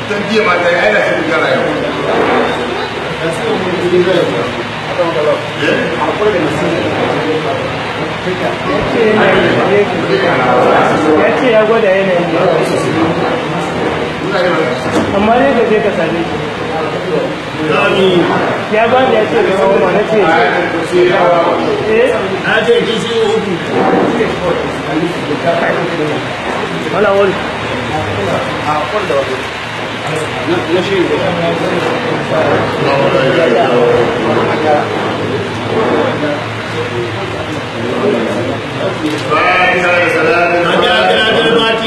ta jiya ma ta yi aina ta duka rayu ya ce ya gwada yanayin amma ne ka je ka same shi ya ba ya ce da kawo ma na ce eh na ce kishi uku wala wani an ja kira dalmati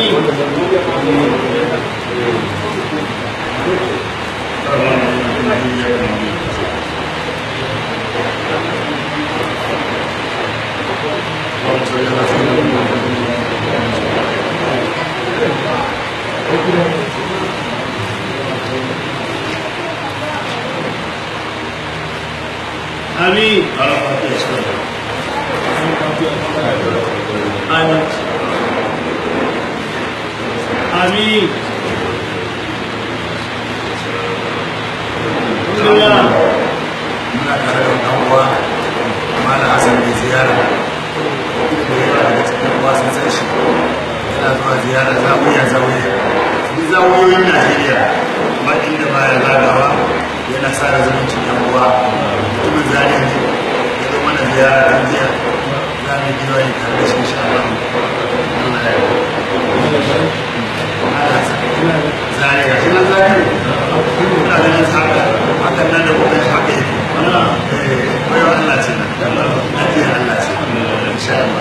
amin amin amin Alhamdulillah. muna tare da ɗan uwa malam Hassan da ziyara da yana daga cikin uwa sun san shi yana zuwa ziyara zawiya zawiya duk zawiyoyin Najeriya ba inda baya zagawa yana sa da zumuncin ɗan uwa mutumin zariya ne ya zo mana ziyara ɗan jiya za mu yi giwa yi tare da shi insha Allah Allah ya yi Malam Hassan zariya shi nan zariya muna ganin haka hakan nan da kuma haka yake baiwa Allah ce lafiyar Allah ce insha Allah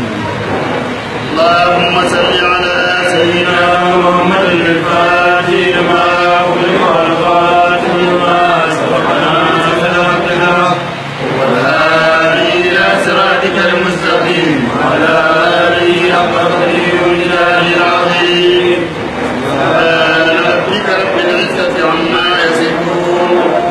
اللهم صل على سيدنا محمد الفاتح لما أغلق والخاتم لما سبقنا سلامتنا والهادي إلى صراطك المستقيم وعلى آله حق قدره وجلاله العظيم سبحان ربك رب العزة عما يصفون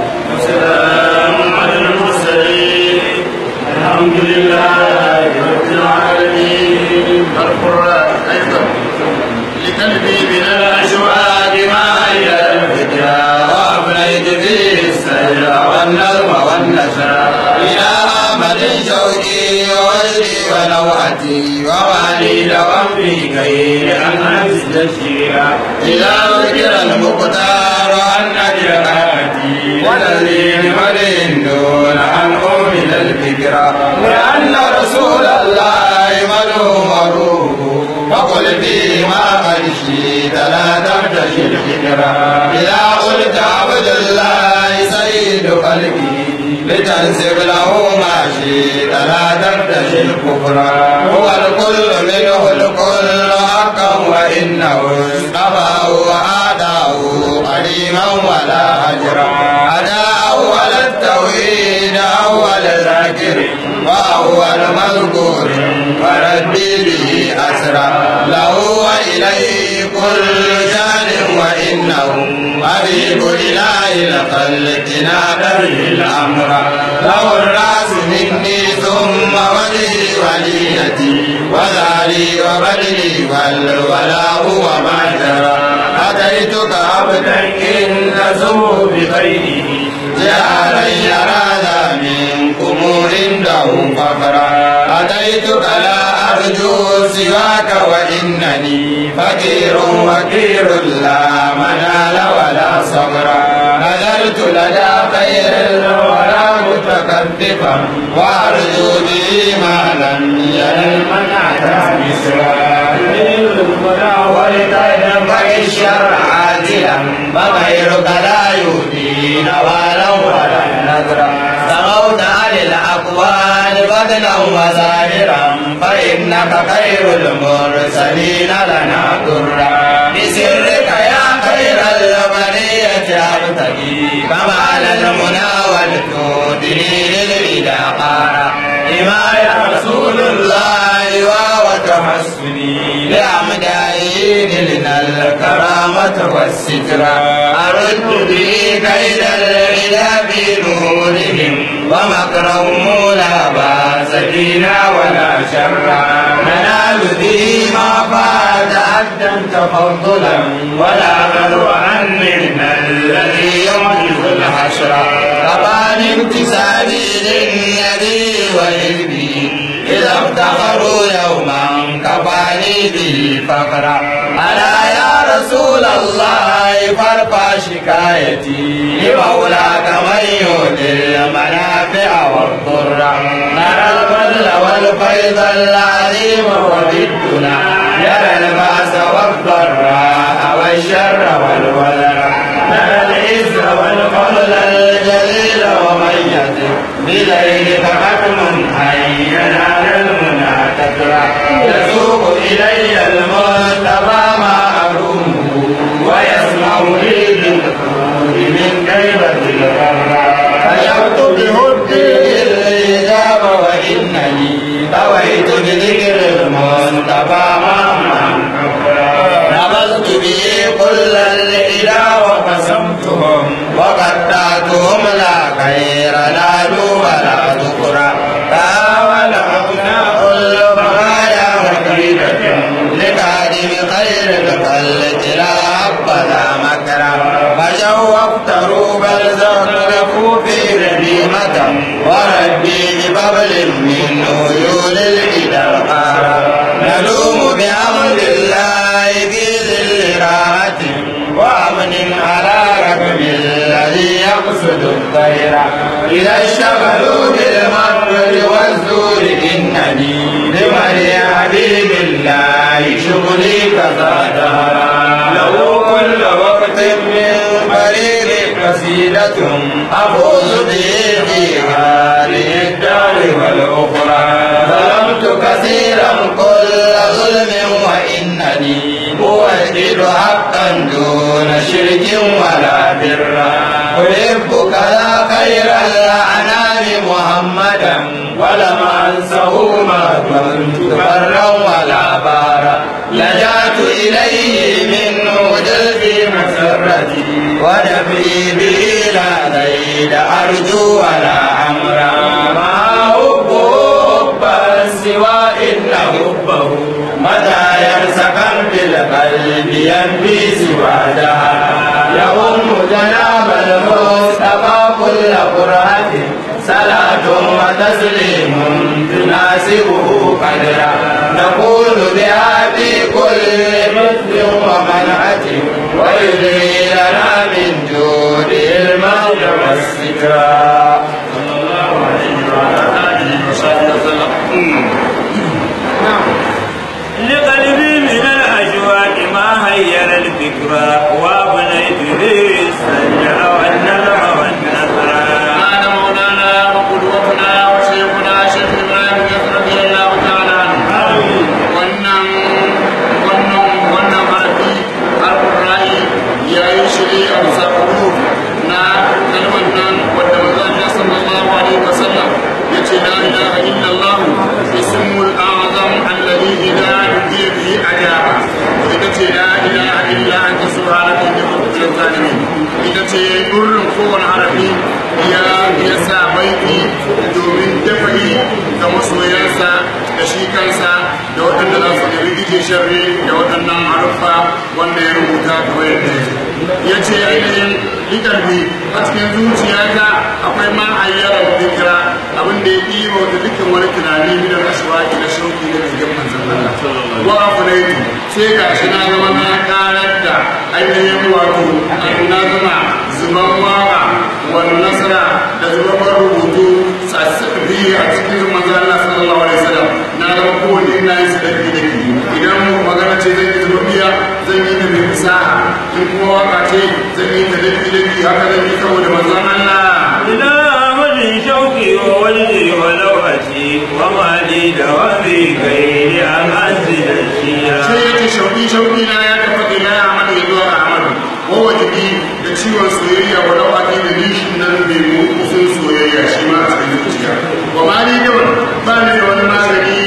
وسلام على المرسلين الحمد لله رب العالمين القرآن أيضا لقلبي من الأشواق ما هي الفكرة وأبنيت فيه السير والنظم والنشر إلى أحمد شوقي ووجدي ونوعتي ومالي دوام في غير أن أنزل الشيعة إذا ذكر المختار أن أجر حياتي والذين ولين دون أن أؤمن الفكرة لأن رسول الله ملوم روحه فقل فيما قد شئت لا ترتشي الفكرة إذا قلت عبد الله سيد قلبي لتنسب له ما شئت لا ترتشي الكفر هو الكل منه الكل حقا وإنه اصطفاه وآتاه قديما ولا أجرا أتى أول التوحيد أول ذاكر وأول مذكور فربي به أسرى له وإليه كل شان وإنه حبيب إله الخلق نادى به الأمر له الرأس مني ثم وجهي وليتي وذاري وبدني والولاء وما جرى أتيتك عبدا إن تزور بخيره جعلا يرى ذا منكم عنده فقرا أتيتك لا أرجو سواك وإنني فقير وكير لا منال ولا صبرا نذرت لدى خير الورى متكففا وأرجو به ما لم ينل من أتى مصرا ولتنبغي الشر عاجلا فغيرك لا يهدي نوالا ولا نذرا سموت عن الأقوال بدلا وظاهرا فإنك خير المرسلين لنا درا بسرك يا خير البرية أبتغي كمال المنى والتودني للإله قارا لما يا رسول الله وهو تحسني لأمدائي لنا الكرامة والسترة أرد به كيد العلا بنورهم ومكرهم لا باس فينا ولا شرا ننال به ما فات عدا تفضلا ولا غدو عن الحسرة طبعا امتثالي لليدي وإلبي إذا افتخروا يوما كفاني به فقرا ألا يا رسول الله فارفع شكايتي لمولاك من يؤتي المنافع والضر نرى الفضل والفيض العظيم وبدنا يرى البأس والضراء والشر والولر نرى العز والفضل الجليل ومن يتق بليلك ختم أن ينال المنى تترى يسوق إلي المصطفى ما أرومه ويسمع لي بالخروج من كيبة الغرة فشرت بهدي الإجابة وإنني طويت بذكر المصطفى ما نبذت به كل الإله وقسمتهم وقطعتهم لا خير نالوا ولا ذكرى تاول أبناء البرايا وكيدة لكاذب خير الخلق لا حبذا مكرا فشوقت روب الزخرف في رديمة وربي بببل من عيون الإله نلوم بأمر الله في ذل راحة وأمن على ركب الذي يقصد الطير إذا اشتغلوا بالمكر والزور إنني لمن حبيب الله شغلي كذا دهرا له كل وقت من فريق قصيدة أفوز به في هذه الدار والأخرى ظلمت كثيرا كل ظلم وإنني أوحد حقا دون شرك ولا بر أحبك يا خير الأنام محمدا ولم أنسه ما كنت برا ولا بارا لجأت إليه منه جلبي مسرتي ونبي به لا زيد أرجو ولا أمرا ما حبه حبا سوى إن حبه متى يرسخن في القلب ينفي سوى دهر يؤم جناب المصطفى كل قرآن صلاة وتسليم تناسبه قدرا نقول بها في كل مثل ومنعة ويدري لنا من جود الموت والسترا صلى الله عليه وعلى آله وصحبه وسلم لقلبي من الأجواء ما هير الفكرة وابنيت به السجع والنبع والنثر كان مولانا وقدوتنا وشيخنا شيخ ابراهيم رضي الله تعالى عنه wannan wannan wannan harafi alƙur'ani ya yi shi a bisa huruf na kalmar nan wadda manzon sallallahu alaihi wasallam ya ce la ilaha illallah ismul a'zam alladhi idza du'iya bihi ajaba ita ce la ilaha illa anta subhanaka inni kuntu minaz zalimin ita ce burin kowane harafi ya ya sa baiti domin dafa'i ga masoyansa da shi kansa da waɗanda za su gari ije sharri da waɗannan haruffa wanda ya rubuta kamar yadda ya ce ainihin likarfi a cikin zuciyata akwai ma ayyarar dikira abin da ya ɗiba wata dukkan wani tunani minar ashwaki na shauki da rigar manzan Allah wa afunaitu sai ga shi na zama na karar da ainihin wato na zama zuban waka wani nasara da zuban rubutu sassabi a cikin manzan Allah sallallahu alaihi wasallam na zama kowanne ina yin su daki daki idan magana ce zan yi zuba biya zan yi da mai fasaha in kuma waka ce zan yi ta daki daki haka zan yi saboda manzan Allah إلى أمل شوقي ووجدي ولوحتي وما لي دوامي غير أن أنزل الشيرة sai ya ce shauki shauki na ya tafi ila Ahmad ya zuwa Ahmad wa wajibi da ciwon soyayya wa rawati da nishin nan mai motsin soyayya shi ma a cikin zuciya wa ma ni yawan ba ni da wani magani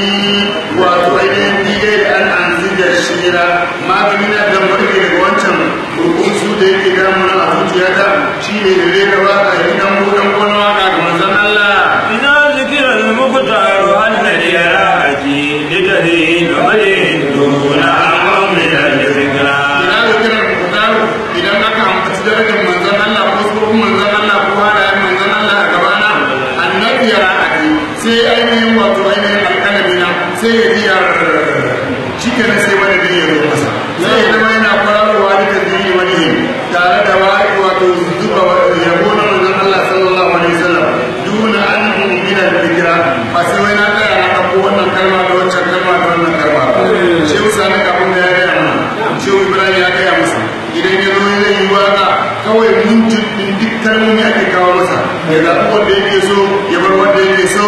wato ainihin digai da an anzi da shira magani na da warke daga wancan rukun su da yake damuna a zuciyata shi ne da zai gaba a gidan buɗan gona waka ga manzon Allah إذا ذكر المختار أن لي راحتي لتهين ملئ دون أعظم من الذكرى ina da kiran kutaru idan aka ambaci darajar manzon Allah ko tsohon manzon Allah ainihin wato ainihin alƙalami na sai ya biya shi kenan sai wani biyu ya zo masa sai ya zama yana kwararowa da tasiri wani tare da wato zuba yabo na manzon Allah sallallahu alaihi wasallam duna an gina fikira ba sai wai na tsaya na ɗauko wannan kalma da wancan kalma da wannan kalma shehu sani kafin da ya gaya mana shehu ibrahim ya gaya masa idan ya zo zai yi waka kawai mintin din duk kalmomi ake kawo masa ya zaɓi wanda yake so ya bar wanda yake so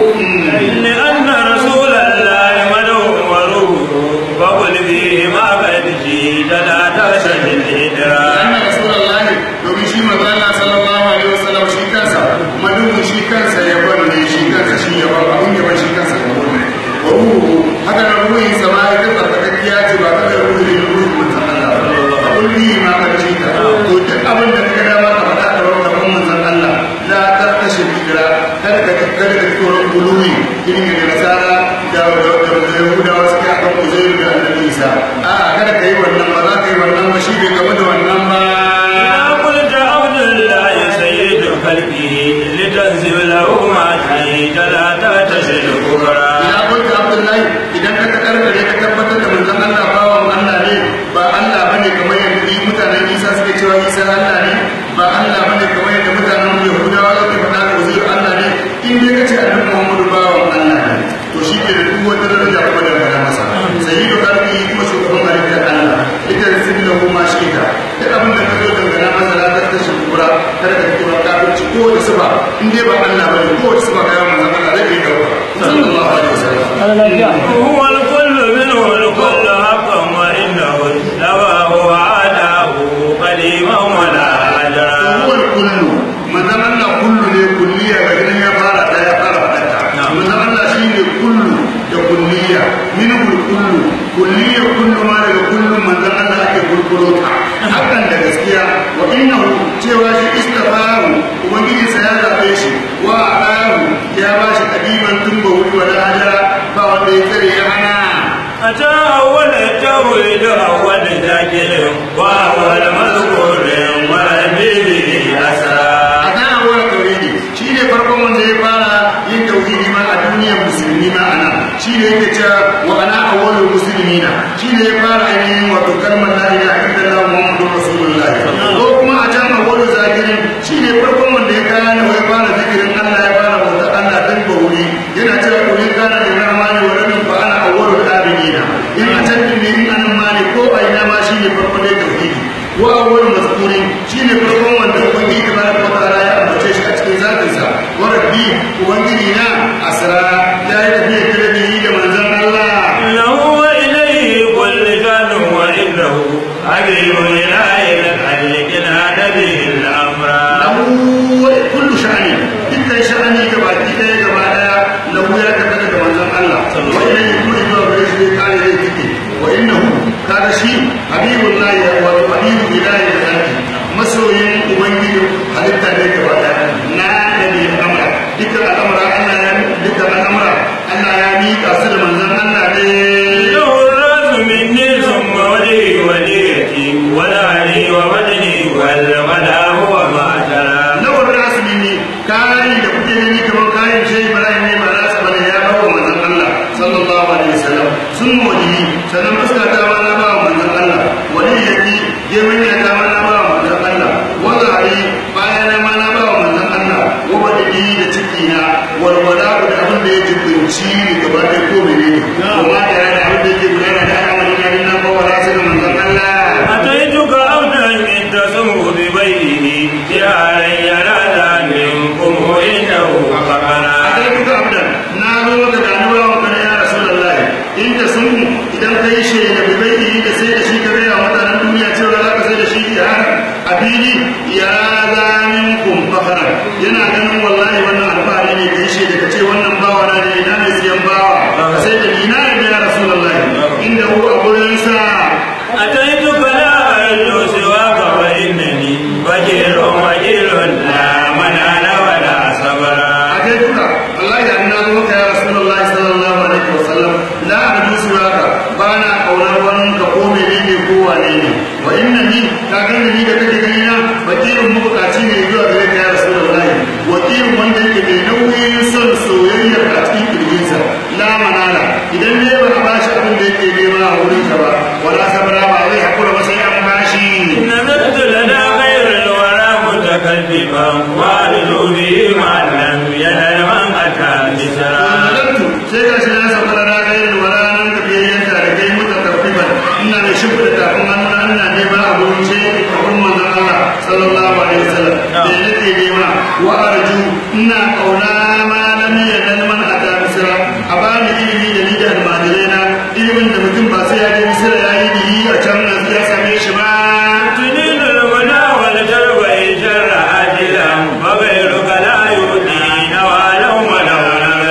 لأن رسول الله مدعو وروح فقل فيه ما قد جيت لا تشهد الإدراك anna rasulullahi domin shi manzo Allah sallallahu alaihi wasallam shi kansa madubu shi kansa ya bar ne shi kansa shi ya bar abun ya bar shi kansa ya bar ne wa ruhu haka nan ruhin sama ya ta tsarkakakkiya ce ba ta da ruhi ne ruhi manzon Allah kulli ma ka ce ka to duk abin da ka dama ka faɗa ka rawa gaban manzon Allah la ta kashe bidira kada ka kada ka tsoron guluwi irin da nasara da da yahudawa suke akan uzairu da annabi isa a kada ka yi wannan ba za ka yi wannan ba shi bai gaba da wannan ba إذا قلت عبد الله سيد خلقه لتنزل له ما جيت لا تشهد الكبرى ya kunta abdullahi idan ka karkare ka tabbatar da manzon Allah bawan Allah ne ba Allah bane kamar yadda mutanen Isa suke cewa Isa Allah ne ba Allah bane kamar yadda mutanen Yahudawa suke faɗa da Uzairu Allah ne in dai kace annabi Muhammadu bawan Allah ne to shi ke da duk wata daraja kuma da gana masa sayyidu qalbi kuma shugaban halittar Allah ita da sirri da kuma shi ka duk abin da ka zo dangana masa la ta tashi kura kada ka kira kafirci ko da sifa in dai ba Allah bane ko da sifa ga manzon Allah zai yi dauka sallallahu alaihi wasallam ana lafiya هو الكل منه الكل حقا وإنه الدواء وعداه قديما ولا أجرا huwal kullu manzon Allah kullu ne kulliya ga gidan ya fara da ya fara fadata manzon Allah shine kullu da kulliya minhul kullu kulliya kullu ma daga kullu manzon Allah ake kulkulo ta hakan da gaskiya wa innahu cewa shi istafahu ubangiji sa ya zabe shi wa aqahu ya bashi kadiman tun ba wuri wala hajara ba wanda ya tsare ya hana أتى أول التوحيد أول ذاكر وأول مذكور وربه أسرى a kan abuwa tauhidi shi ne farkon wanda ya fara yin tauhidi ma a duniyar musulmi ma ana shi ne yake cewa wa ana awwalul muslimina shi ne ya fara ainihin wato kalmar la ilaha illallah muhammadur rasulullah ko kuma a can awwalul zakirin shi ne farkon wanda ya kana ya fara zikirin Allah ya fara bauta Allah dan bauri yana cewa ko in kana da rahmani wa rabbil fa ana awwalul abidina in a can din ne in anan ma ne ko a ina ma shi ne farkon da tauhidi wa awwal mazkurin shine farkon wanda ubangiji tabaraka wa ta'ala ya ambace shi a cikin zatinsa wa rabbi ubangiji na asra ya yi tafiya kirbi da manzon Allah له وإليه كل شأن وإنه حبيب إله الخلق نادى به الأمر lahu wa kullu sha'ani dukkan sha'ani gaba ɗaya gaba ɗaya lahu ya tabbata da manzon Allah wa ilayhi kullu zuwa gare shi ne kare zai tike wa innahu kaga shi habibullahi wa habibu ilahi da zaki masoyin ubangiji halitta ne gaba ɗaya na da bi amra dukkan al'amura Allah ya dukkan al'amura Allah ya miƙa su da manzon Allah ne له الرأس مني ثم وجهي وليتي ونعلي ووجهي والغلا هو ما ترى lawar rasu ne kayan da kuke gani kamar kayan shi ibrahim ne ba za su bane ya bawa manzon Allah sallallahu alaihi wasallam sun wani sannan fuska ta ma na bawa manzon Allah wani yaki gemin ya ta ma na bawa manzon Allah wazari bayan na ma na bawa manzon Allah wa wani da ciki na walwala da abin da ya jibinci ni gaba da ko menene kuma da yana abin da yake gudana da al'amarin yarin nan bawa rasu da manzon Allah أتيتك أبدا إن تسمو ببيته جعلا ينادى منكم إنه فقنا akai abdan na zo da ganuwa wa kana ya rasulullah in ta sun idan kai shi da bibai da sai da shi ka gaya wa mutanen duniya cewa za ka sai da shi ya a fili ya zamin kun fakara yana ganin wallahi wannan alfahari ne kai shi da ka ce wannan bawa na ne ina mai siyan bawa ka sai da ni na yadda ya rasulullah inda hu a gurin sa أتيتك لا أعد سواك فإنني وجيل وجيل لا منال ولا صبر akai duka wallahi da na zo ka ya rasulullahi sallallahu alaihi wasallam la arju suraka bana kaunar wani ka ko menene ko wane ne wa innani ka gani ni da kake gani na bakirin mabukaci ne zuwa gare ka ya rasulullahi wakilin wanda yake mai nauyin son soyayyar a cikin kirjinsa la manala idan ne ba a bashi abin da yake nema a wurinsa ba wala sabra ba zai hakura ba sai an bashi نزلت لنا غير الورى متكلفا وارجو به ما لم ينل من اتى بسرا Nazarantu sai ga shi na sauka da rana irin wala nan da biyan yanka da kai muka karfiban ina da shi da tafin hannu ina nema a wurin ce a wurin manzon Allah sallallahu alaihi wasallam da nake nema wa arju ina kauna ma lam yanal man ata misra a bani ilimi da ni da almajirai na ilimin da mutum ba sai ya je misra ya yi biyi a can nan ya same shi ba تنين المنى والجرب شر عاجلا وغيرك لا يؤتين ولو ولو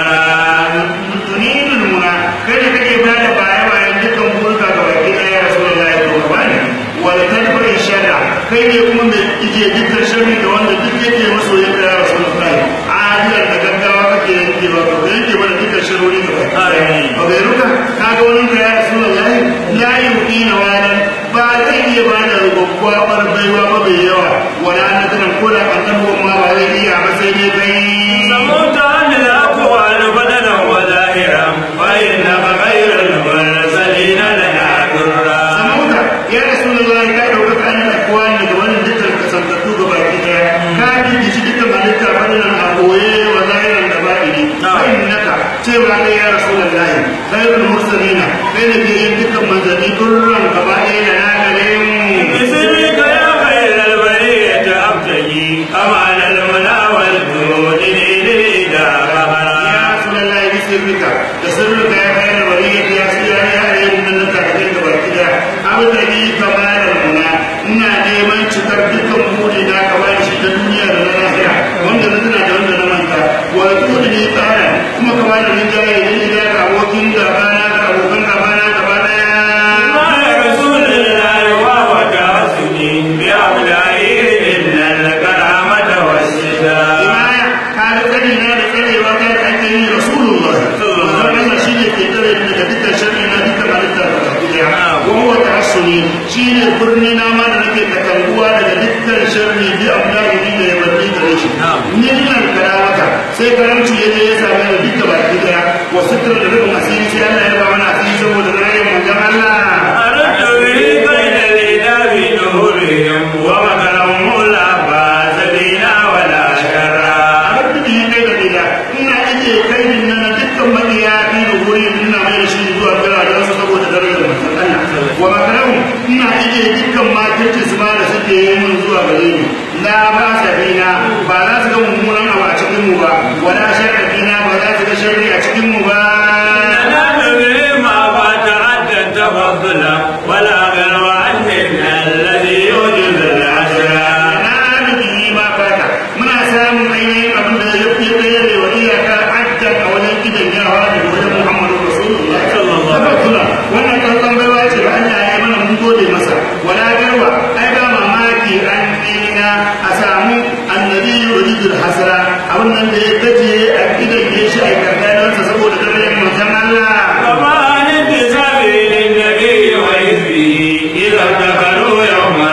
نذرا tunilul muna kai da kake ba da baya bayan dukkan burka ga baki ɗaya ya rasu da ya kuma bani wala tadbari shara kai ne kuma mai ije dukkan sharri da wanda duk yake maso ya kai rasu da kai adilar da gaggawa kake yanke ba ka yanke ba da dukkan sharri ga baki ɗaya ba bai ruka ka ga wani ka ya rasu da lahi la yuqina walan ba zai iya ba da rubabbuwa bar baiwa ba bai yawa wala nadiran ko da annabi ma ba zai iya ba sai dai kai سموت عن الاقوال بدلا وظاهرا فانك غير المرسلين لنا درا saboda ya rasu da zuwa ka ɗauka kayan akuwa ne da wani dukkan kasantattu ga baki ɗaya ka bibici dukkan halitta fadilan a ɓoye wa zahiran da baɗini fa'in naka cewa kai ya rasu da lahi khairul mursalina kai ne ke yin dukkan manzanni durran gaba ɗaya da na gare mu بسرك يا خير البرية أبتغي كمال المنى والجود إليك ya قهرا rasu da lahi bi sirrika da sirrika ya kai da bari ya su ya ya ya yin nan ka da kai baki ɗaya abu da ni kamalar muna ina neman cikar dukkan buɗe da aka bani shi ta duniya da na lahira wanda na tuna da wanda na manta wa kuɗi ne tsara kuma ka bani rinjaye da ni da abokin gabana da abokan gabana gaba ɗaya ما رسول الله وهو تعصني بأولئه إلا الكرامة والشتاء imaya ka ga tsari na da tsarewa ta da ake yi rasulullah Allah shi ne ke tsare ni daga dukkan sharri na dukkan halitta da baki daya wa huwa tahassuni shi ne birni na ma da nake katanguwa daga dukkan sharri bi amdani ni da yabarni gare shi ni ina da karamata sai karamci ya je ya same ni duka baki daya wa sutur da rubin asiri sai Allah ya ba mana asiri saboda rayuwar manzon Allah أردت به بين الإله نورهم ومكرهم لا باس بنا ولا شرا abin da ya kai da gida ina ake kai din nan dukkan mabiya bi da guri ina mai da shi zuwa biranen su saboda darajar manzon Allah wa makaramu ina ake dukkan makirci su ma da suke yi mun zuwa gare ni la ba sabina ba za su ga mummunan abu a cikin mu ba wala sharrina ba za su ga sharri a cikin mu ba ننال به ما فات عدا تفضلا ولا غير عننا الذي يوجد العشرا na arziki ma fata muna samun ainihin abin da ya fi tsere wa iyaka ajjan a wajen gidan yawa da wajen muhammadu rasulullah Sallallahu alaihi Tabbatulla, wannan kallon baiwa ce ba Allah ya yi mana mun gode masa wala garwa ai ba mamaki an nina a samu annabi yuridul hasra abin nan da ya gajiye a gidan ya shi a karkarinsa saboda darajar manzon Allah وما انتساب للنبي وحزبه إذا ابتكروا يوما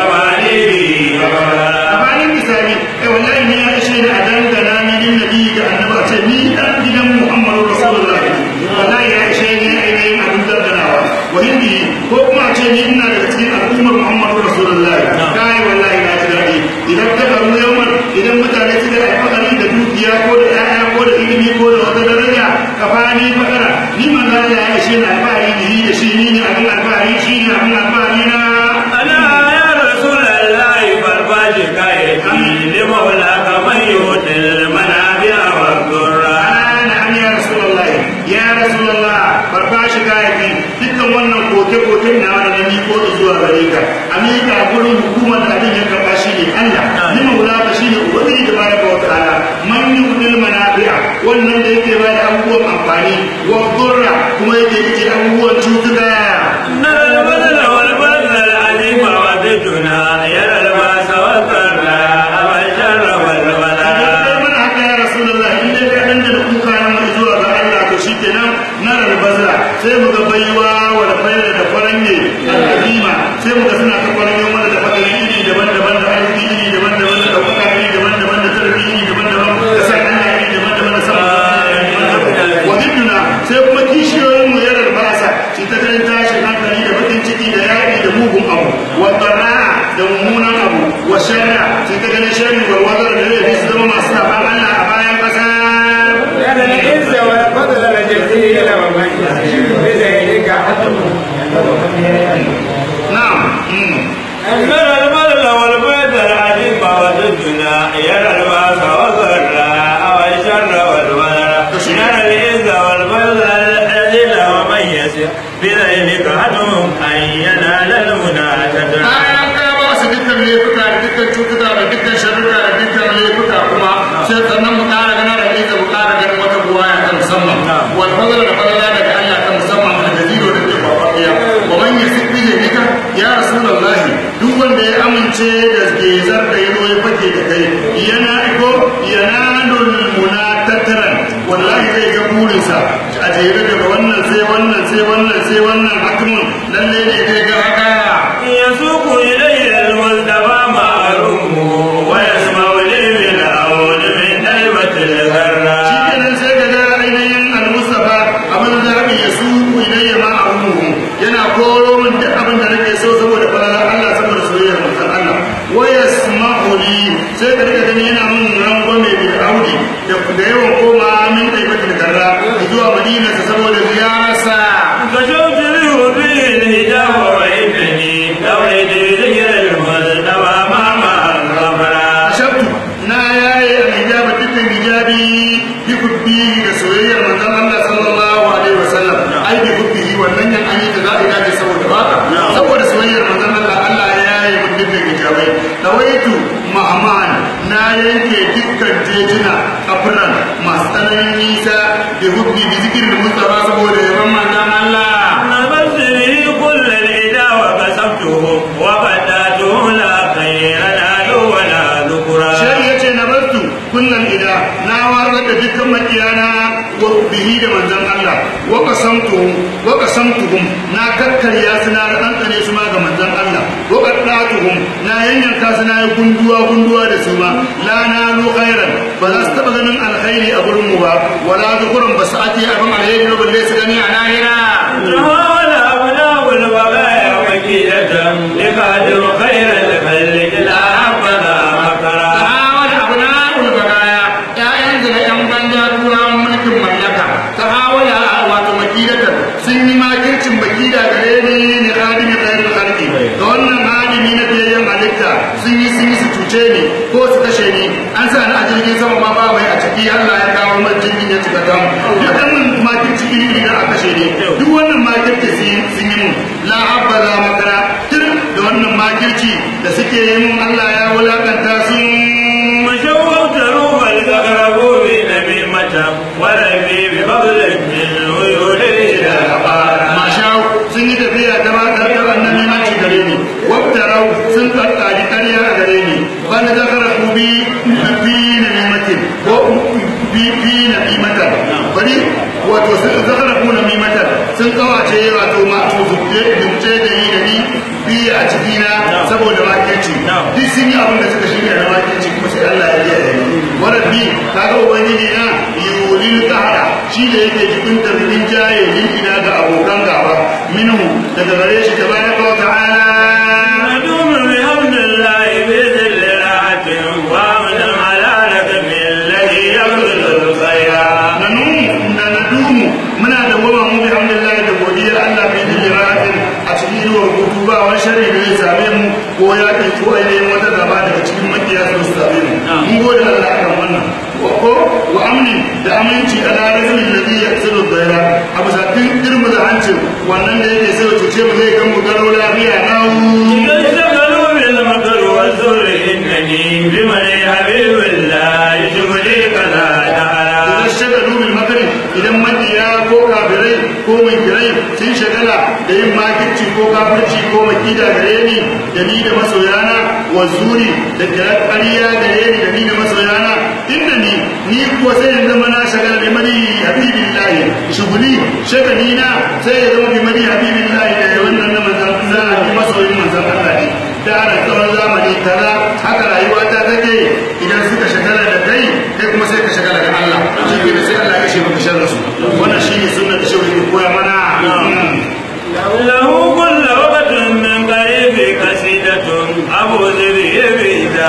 كواليه a وقرا bayan misali ai wallahi ne ya ishe ni a dangana ni din nabi ga annaba ce ni dan gidan Muhammadu Rasulullah wallahi ya ishe ni ainihin abin danganawa wa hindi ko kuma a ce ni ina daga cikin al'ummar Muhammadu Rasulullah kai wallahi na ji daɗi idan ka karu yawan idan mutane suka yi alfahari da dukiya ko da ƴaƴa ko da ilimi ko da wata daraja ka fani fakara ni manzo ya ishe ni alfahari da yi da shi ni ne abin alfahari shi ne abin alfahari na ألا يا رسول الله فالباج كايتي لمولاك من يؤتي المنابع والضرا na'am ya rasulullah ya rasulullah barba shi gayaki dukkan wannan koke koke na wanda ni ko da zuwa gare ka amika gurin hukumar da abin ya karba shi ne Allah ni maula ka shi ne ubangiji da baraka wa ta'ala man yudil manafi'a wannan da yake ba da abubuwan amfani wa dhurra kuma yake yake abubuwan cutuka نرى البذل والبذل العليم وضدنا يرى الباس والضراء والشر والبلاء mana haka ya rasulullah in dai ka danda da kuka na mai zuwa ga Allah to shikenan na albazra sai mu ga baiwa wa da fayar da faranye al'azima sai mu ga suna ta faranye mana da fadari iri daban-daban da arziki iri daban-daban da kuka iri daban-daban da tarbi iri sharra sai ka ganin sharri wa wazar da zai su zama masu saban Allah a bayan ƙasa كان العز والفضل الجزيل ومن بذلك na'am mm. أنزل البر والبيت العجيب والدنا يرى الباس والضراء والشر والبلاء يرى العز والفضل الذل ومن يسر بذلك عنهم أن ينال المنى تدرى bayan ka ba su dukkan laifuka da dukkan cutuka da dukkan sharruka da dukkan laifuka kuma sai sannan mu ƙara ganin rahiza mu ƙara ganin wata buwaya ta musamman wal fadla da fadla daga Allah ta musamman da dalilo da ke babbaɗiya wa man yasik bi yadika ya rasulullahi duk wanda ya amince da gezar da yazo ya fake da kai yana iko yanalul munatataran wallahi zai ga burinsa a jere daga wannan sai wannan sai wannan sai wannan hakimun lalle ne zai ga haka يسوق إليه المصطفى معروفه ويسمع لي بالعون من طيبة الغراء shikenan sai ka ga ainihin al-mustafa abin da zaɓi ya su ilayya ma abubuhu yana koro min duk abin da nake so saboda falalar Allah saboda soyayyar mutan Allah wa yasma'u li sai ka rika gani yana min rangwame bil audi da da yawan koma min taibatul garra zuwa madina saboda ziyararsa كشفت له به الهجاب وإنني دورت ذكر المصطفى مع الغفرة shabtu na yaye al-hijaba dukkan hijabi bi kubbihi da soyayyar manzon Allah sallallahu alaihi wasallam ai bi kubbihi wannan yan an yi ta zaɓi dace saboda baka saboda soyayyar manzon Allah Allah ya yaye mun dukkan hijabai dawaitu ma'aman na yanke dukkan jejuna afran masu tsananin nisa bi hubbi bi zikirin mustafa saboda yaban manzon Allah نبذت به كل الإله وكسبته وبدأته لا خير لا ولا ذكرى shari ya ce na bartu kunnan ida na warar da dukkan makiyana wa bihi da manzon Allah wa qasamtuhum wa qasamtuhum na kakkarya su na ɗanɗane su ma ga manzon Allah wa qaddatuhum na yanyanka su na yi gunduwa gunduwa da su ma la na lu khairan ba za su taɓa ganin alkhairi a gurin mu ba wala zukuran ba su ake abin alheri ba balle su gani a lahira تهاون أبناء البغايا وكيلة لقادر خير الخلق لا حبذا مكرا tahawar abna'ul bagaya ƴaƴan da ƴan banja turawan mulkin mallaka tahawala wato makidatan sun yi makircin makida gare ni ne hadimi khairul khalqi da wannan hadimi na biyayyen halitta sun yi sun yi su cuce ni ko su kashe ni an sa ni a jirgin sama ma ba mai a ciki Allah ya kawo man jirgin ya cika tam duk wannan makirci iri iri a kashe ni duk wannan makirci sun yi mun la habbaza makara tun da wannan makirci da suke yi mun Allah ya wulakanta sun مشوت روح الأقرب بنميمة ولبي بفضل منه يولي إلى الأقارب mashau sun yi tafiya ta ba ta ta annabi maci gare ni wabtarau sun tsattaki ƙarya a gare ni bana da kara ku bi bi na nimatin ko bi bi na nimatar bari wato sun zakara ku na nimatar sun kawace wato ma to zubce zubce da yi da ni bi a cikina saboda makirci duk sun yi abin da suka shirya na makirci kuma sai Allah ya biya da ni warabbi kaga ubangiji na yulil qahara shi da yake jikin tarbin jaye ina ga abokan gaba minhu daga gare shi tabaraka wa ta'ala ندوم بحمد الله بذل راحة وامن على رقم الذي يبذل الخيرات nanu na nadumu muna da goma mu bi alhamdulillah da godiyar Allah bi dijiratin a cikin yiwa hutu ba wani sharri da zai same mu ko ya kai ko ainihin wata gaba daga cikin makiya su su same mu mun gode Allah akan wannan wa ko wa amni da aminci ala rajulin ladhi yaqsidu dhaira abu sakin dirmu da hancin wannan da yake sai cuce mu zai gan mu garo lafiya nawo اشتغلوا بالمكر والزور إنني بمن حبيب الله شغلي كذا تعالى idan shagalu bil makari idan makiya ko kafirai ko munkirai sun shagala da yin makirci ko kafirci ko makida gare ni da ni da masoyana wa zuri da kirar ƙarya gare ni da ni da masoyana inda ni ni kuwa sai ya zama na shagala bi mani habibillahi shuguli shagali na sai ya zama bi mani habibillahi da wannan na manzan Allah bi masoyin manzan Allah ne da ana tsawon zamani kaza haka rayuwa ta take idan suka shagala da kai kai kuma sai ka shagala da Allah shi ke da sai Allah ya ce maka sharri su wannan shine sunnar da shehu ke koya mana له كل وقت من قريب قصيدة أبو ذبي بإذا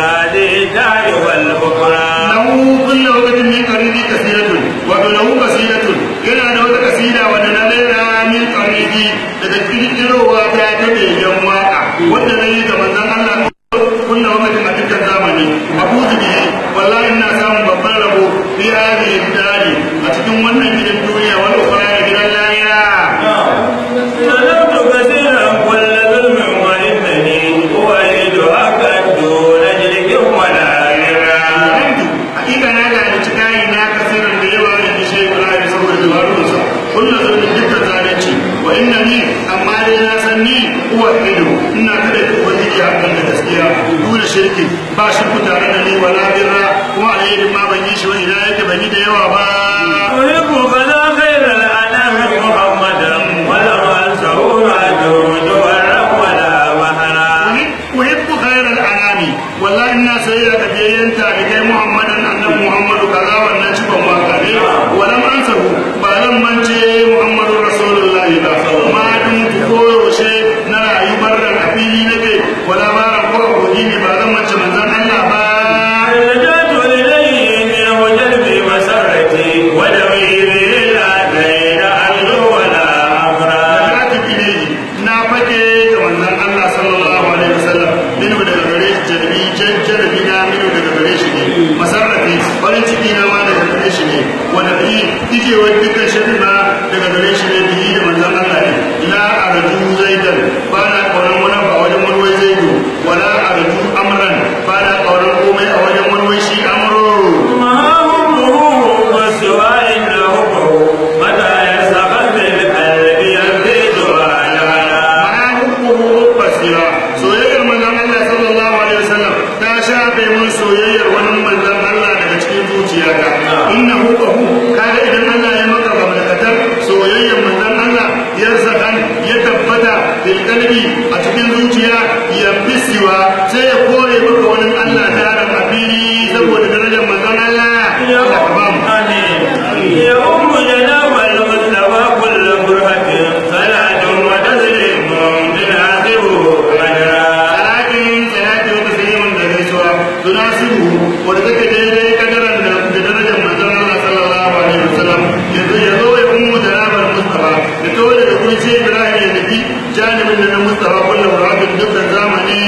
dole shirki ba shirku tare da ni wala birra kuma alherin ma ban yi shi wani idan yake ban yi da yawa ba أحب فلا خير الأنام محمدا ولو أنسه جود ورب ولا وهنا uhibbu khairal anami wallahi ina sayayya da biyayyen talibai muhammadan annabi muhammadu kaza wannan cikon waka ne walam ansahu ba zan mance muhammadu rasulullahi ba ma dun koyaushe na rayu barran a fili nake wala ba ran ko aboki ne ba zan mance manzon Allah ba رجعت إليه منه جلبي مسرتي ودويري لا بين أرجو ولا أفراد Rajin ilayhi na fake da manzon Allah sallallahu alaihi wasallam minu daga gare shi jalbi jalbi na minu daga gare shi ne masarrafi farin ciki na ma daga gare shi ne wanda bi dijewar dukkan shirin ma daga gare shi ne biyi da manzon Allah ne la arju zaidan ba na kauran wani ba wajen wani wai zaidu wala arju amran ba na kauran komai a wajen wani wai shi amro ما همه وسوى إنه متى يسقط القلب يزيد على ma'ahukuhu basira soyayyar manzon Allah sallallahu alaihi wasallam ta shafe mun soyayyar wani manzon Allah daga cikin zuciyata innahu qahu kaga idan Allah ya maka gamlakatar soyayyar manzon Allah ya zakan ya tabbata bil qalbi a cikin zuciya ya bisiwa sai ya kore maka wani Allah ta da mafili saboda darajar manzon Allah يا Allah ka ba mu آمين يا أم جناب المصطفى كل برهة صلاة وتسليم تناسب أجرا salatin salati wa taslimin da gaisuwa tunasibu wanda take daidai kadaran da da darajar manzon Allah sallallahu alaihi wasallam yanzu ya zo ya ummu janabar mustafa da to daga kun ce Ibrahim ya tafi janibin da na mustafa kullum rabin dukkan zamani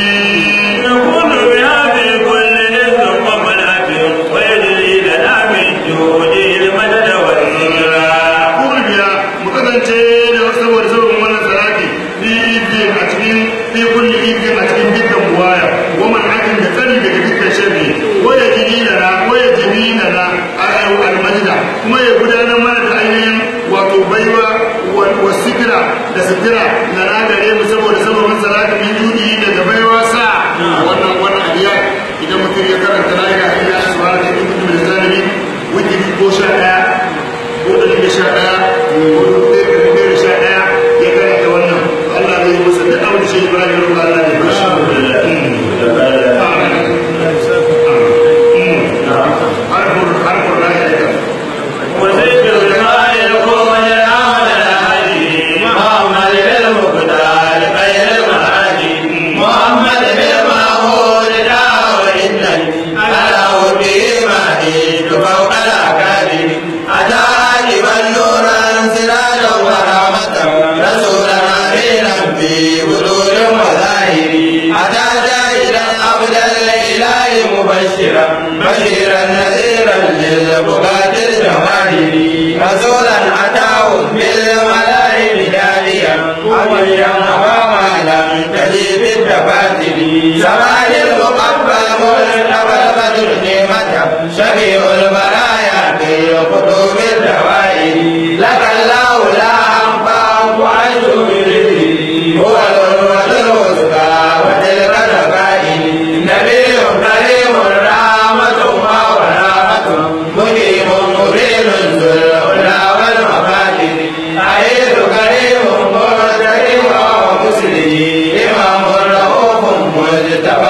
نكون بها في كل نزل ومنات ويجري لنا من جوده المدد والذكرى kurbiya mu kasance da wasu saboda sabon wannan salati fi idin a cikin fi kulli idin a cikin dukkan buwaya wa man hakin da tsari daga dukkan sharri wa ya jini lana wa ya jini lana al almajda kuma ya gudanar mana da ainihin wato baiwa wa sikira da sikira lana gare mu saboda sabon salati min judi daga baiwa sa wannan wannan abiya idan mutum ya karanta la ilaha illa Allah subhanahu wa ta'ala min zalimi wajib ko sha daya ko da da sha ɗaya ko da da da sha ɗaya ya karanta wannan Allah zai yi masa duk abin da shi Ibrahim ya roƙa Allah ya bashi harfur harfur la ya aika وزيد الماء يقوم العمل الهادي محمد بالمقدار خير المهادي محمد بالمعمول دعوة إنني على به مهيد فوق الأكاديم أتى عاجبا نورا سراجا ورحمة رسولا أمينا في وجود وظاهر أتى شاهدا عبدا لإله مبشرا بشيرا نذيرا للبقاة الجماهير رسولا أتاه بالملائكة داعيا أميا وما لم تجب الدفاتر زمان المقبل مرتبى البدر نعمة شفيع البرايا في قلوب الدوائر لك الله لا أنفع وعز برزقه هو الأول الوثقى وتلك الركائن نبي كريم رحمة ما ورحمة مقيم مبين ذو العلا والمفاتن عيد كريم مرتقي ومسلم إمام رؤوف مجتبى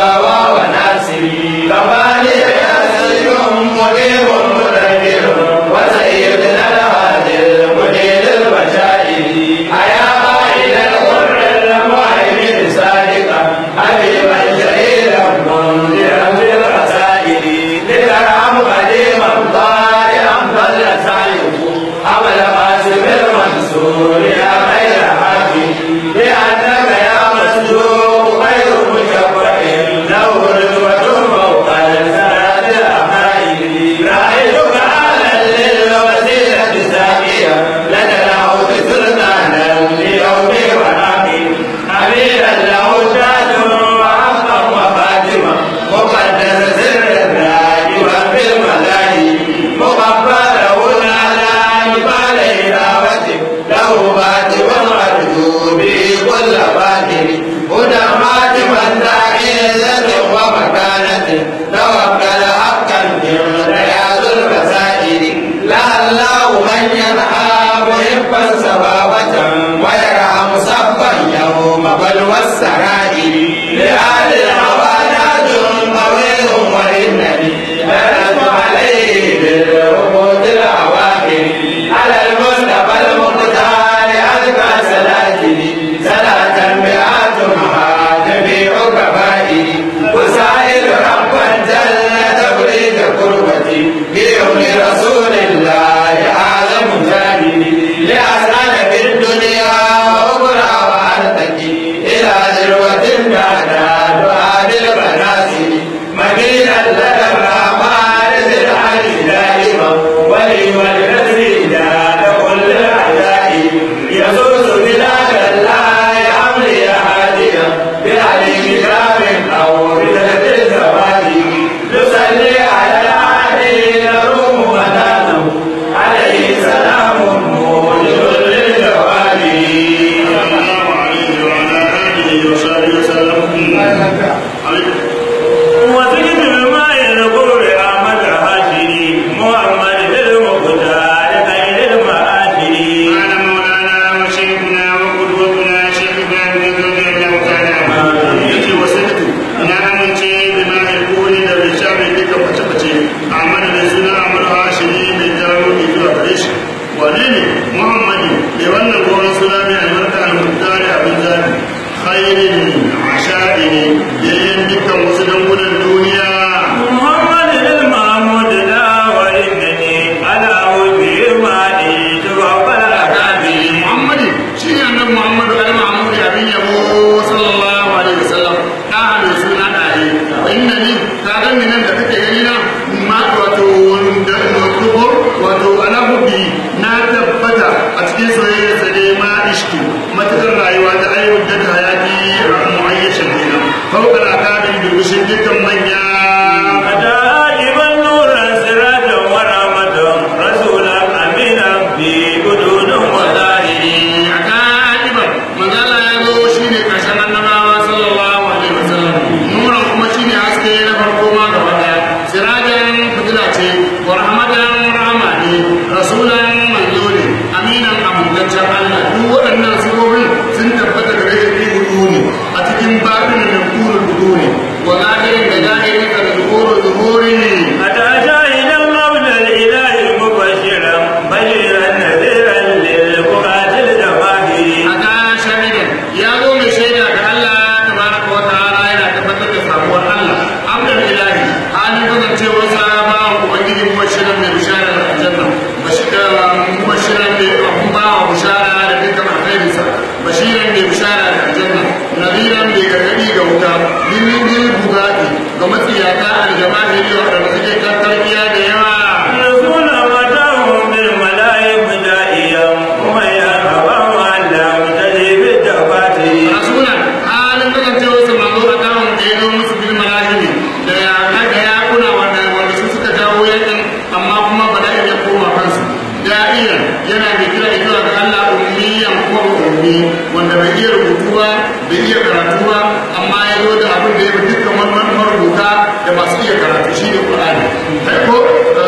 birbishin dukkan manya أتى عاجبا نورا سراجا ورحمة رسولا أمينا في بدون وظاهر a ka'iban manzala ya zo shi ne ƙarshen annabawa sallallahu alaihi wasallam nuran kuma shi ne haske na farko ma gaba ɗaya sirajan fitila ce wa rahmatan rahama ne rasulan manzo ne aminan amintaccen allah duk waɗannan sifofin sun tabbata gare shi fi hudu ne a cikin babin da kurun hudu ne wa zahirin da zahirin da zuhuru zuhuri ne أتى شاهدا قبل الإله مبشرا بشيرا نذيرا للفقاة الجماهير aka shahidan ya zo mai shaida ga Allah tabaraka wa ta'ala yana tabbatar da sabuwar Allah abdul ilahi halin kasancewar sa ba ubangiji mubashiran mai bishara da aljanna mubashiran mai abun ba wa bishara da dukkan alkhairin sa bashiran mai bishara da aljanna nadiran mai gargadi ga wuta lillin bugati ga matsiyata aljamahiri waɗanda suke kan tarbiya da yawa رسول فتاهم بالملائك دائيا ومن يرغب عن لم تجب التفاتير rasulan halin kasancewar su manzo a kawon da ya zo musu bil malahimi da ya da ya kuna wanda wanda su suka jawo yakin amma kuma bala'in ya koma kansu da'iyan yana mai kira zuwa ga Allah ummiyan kuma ummi wanda bai iya rubutu ba bai iya karatu ba amma ya zo da abin da ya fi dukkan wani marubuta da masu iya karatu shi ne Qur'ani kai ko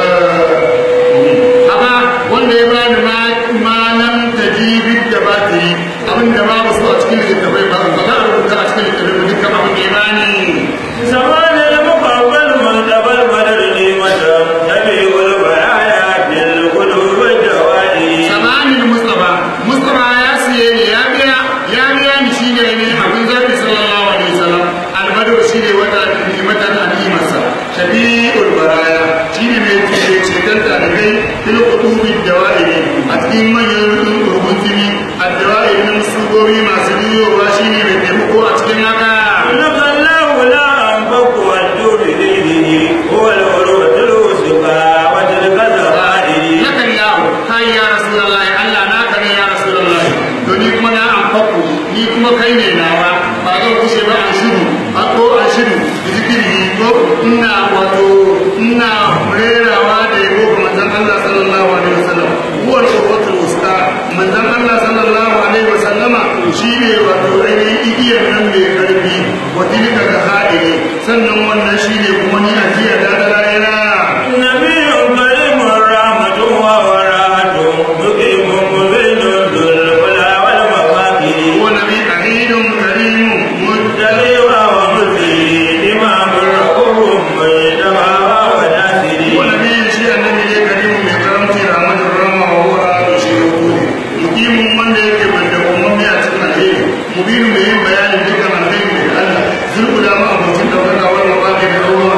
amma wanda ya bani ma malam tajibi da batiri abin da ba su a cikin littattafai ba ba za a rubuta a cikin littattafai dukkan abin da ya bani زمان المقبل مرتبى البدر نعمة تبيع البرايا في القلوب الجوائي samanin mustafa mustafa ya siye ne ya biya ya biya ni shi ne ne abin zafi sallallahu alaihi wasallam albadar shi ne wata nimatan alimarsa shafi'ul baraya shi ne mai ce ceton talibai fil qutubi dawairi a cikin manyan rubun jini a dawairi na musugobi masu biyowa shi ne mai taimako a cikin haka لك الله لا أنفق والجود ليله هو العروة الوثقى وتلك الزرائر nakan yawo kai ya rasulullahi Allah naka ne ya rasulullahi to ni kuma na amfaku ni kuma kai ne nawa ba zan kushe ba an shiru a ko an shiru da zikiri ko ina wato ina rerawa da yabo ga manzon Allah sallallahu alaihi wasallam huwa al-qurratul wusta manzon Allah sallallahu alaihi wasallama shine wato ainihin igiyar nan mai karfi wa tilka da ha'ili sannan wannan shine kuma ni ajiya da dalala نبي كريم رحمة ووراءة مقيم مبين ذو الهدى والمفاكر ونبي عيد كريم متقي ومزيد إمام رؤوف مجتمع وناصر ونبي شيء النبي ne karimu mai karamci da amadin rama wa huwa da shi rukuni mukimin wanda yake banda umarni a cikin alheri mubinu mai yin bayanin dukkan alheri daga Allah zulku da ma abokin daukaka wani mabaɗi da ruwan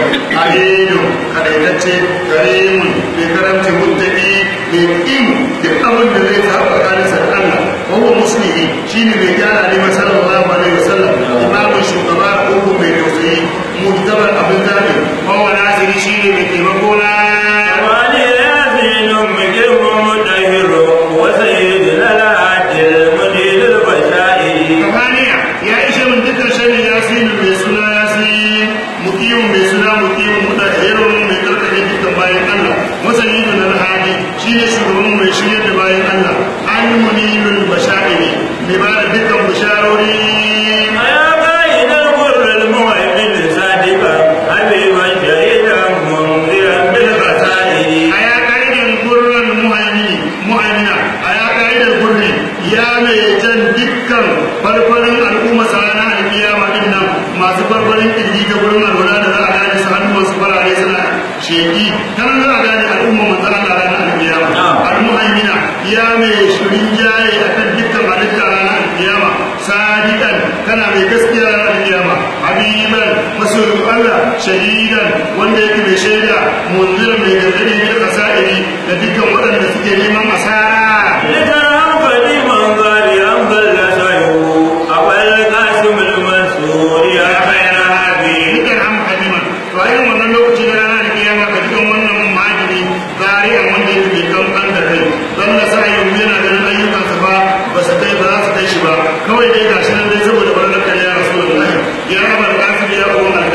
aliyu kadaitacce karimun mai karamci muttaki mai ƙin duk abin da zai zaɓa tsakaninsa da Allah wa huwa muslimi shine mai gyara ne masallallahu alaihi wasallam imamun shugaba ko mai tausayi mujtabar abin zaɓi wa nasiri shine mai taimako na وعلي ياسين مقيم مطهر وسيدنا العادل مجيد البشائر Kafaniya ya ishe min dukkan shani ya fi mai suna ya fi mukimin mai suna mukimin mutahirun mai karkare dukkan bayan Allah masani da na hadi shi ne shugaban mai shirya da bayan Allah an munilul bashairi mai ba da dukkan bisharori يا قائد البر المؤمن صادقا حبيبا شهيدا منذرا بالبصائر a ya ka'idar gurran muhaimini muhaimina a ya ka'idar gurri ya mai jan dukkan farfarin al'umma sana alkiyama din nan masu farfarin kirji ga gurin alwala da za a gane su hannu masu farare suna sheki kan za a gane al'umma manzo Allah ranar alkiyama al-muhaimina ya mai shirin jaye akan dukkan halitta ranar alkiyama sadiqan kana mai gaskiya ranar alkiyama habiban masoyin Allah shahidan wanda yake mai shaida munzirin mai gargadi da kasa'iri da dukkan waɗanda suke neman asara لترهم قديما ظالما ضل سعيه أبا القاسم المنصور يا خير هادي dukkan ham halima to a irin wannan lokaci na ranar da kiyama ka dukkan wannan majini zari a wanda yake mai kankan da kai don na sa yin yana ganin ayyukansa ba ba su kai ba za su kai shi ba kawai dai gashi nan dai saboda barnar kariya rasulullahi ya raba da kasu ya uwan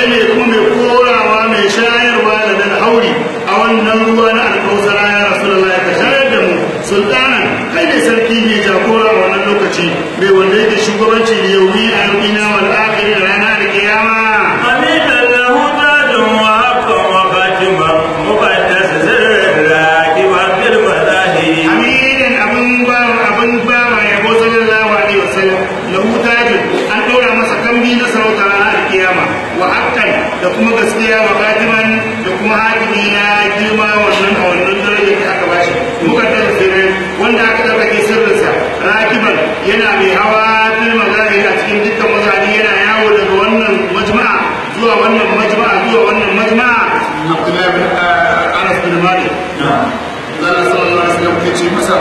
kai ne kuma mai korawa mai shayarwa da nan hauri a wannan ruwa na alkausara ya rasulullahi ka shayar da mu sultanan kai ne sarki mai jagora a wannan lokaci mai wanda yake shugabanci da yaumi a yaumina wal akhir da rana da kiyama حميدا له ذات وحقا وخاتما مقدس سر الراكب في المذاهب amirin abin ba abin ba ma yabo sallallahu alaihi wasallam lahu tajin an ɗora masa kambi na sarauta ranar kiyama wa haqqan da kuma gaskiya wa katiman da kuma hakimi na girma wannan a wannan darajar da aka bashi mukaddar sirrin wanda aka tsarkake sirrinsa rakiban yana mai hawa fil mazahir a cikin dukkan mazahiri yana yawo daga wannan majma'a zuwa wannan majma'a zuwa wannan majma'a Abdullahi bin Anas bin Malik Allah sallallahu alaihi wasallam ke ce masa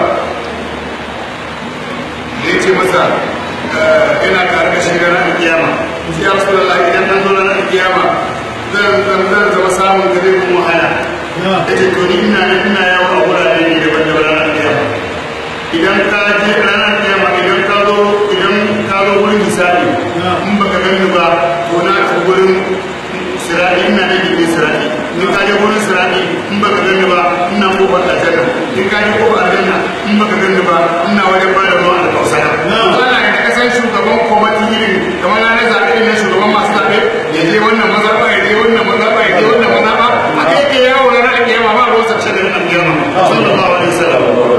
ya ce masa ina tare da shi ranar kiyama ya rasulullah idan an zo ranar kiyama zan zan zan zama samun da zai mun wahala ya ce to ni ina nan ina yawo a wurare ne daban-daban ranar kiyama idan ka je ranar kiyama idan ka zo idan ka zo wurin misali in baka gani ba to na ta wurin sirati ina nan gindin sirati in ka je wurin sirati in baka gani ba ina kofar aljanna in ka je kofar aljanna in baka gani ba ina wajen ba da ruwan alkausara wannan da ka san shugaban kwamati irin kamar na zaɓe irin na shugaban masu zaɓe ya je wannan mazaɓa ya je wannan mazaɓa ya je wannan mazaɓa a kai ke yawo ranar kiyama ba ruwan sa shagar alkiyama sallallahu alaihi wasallam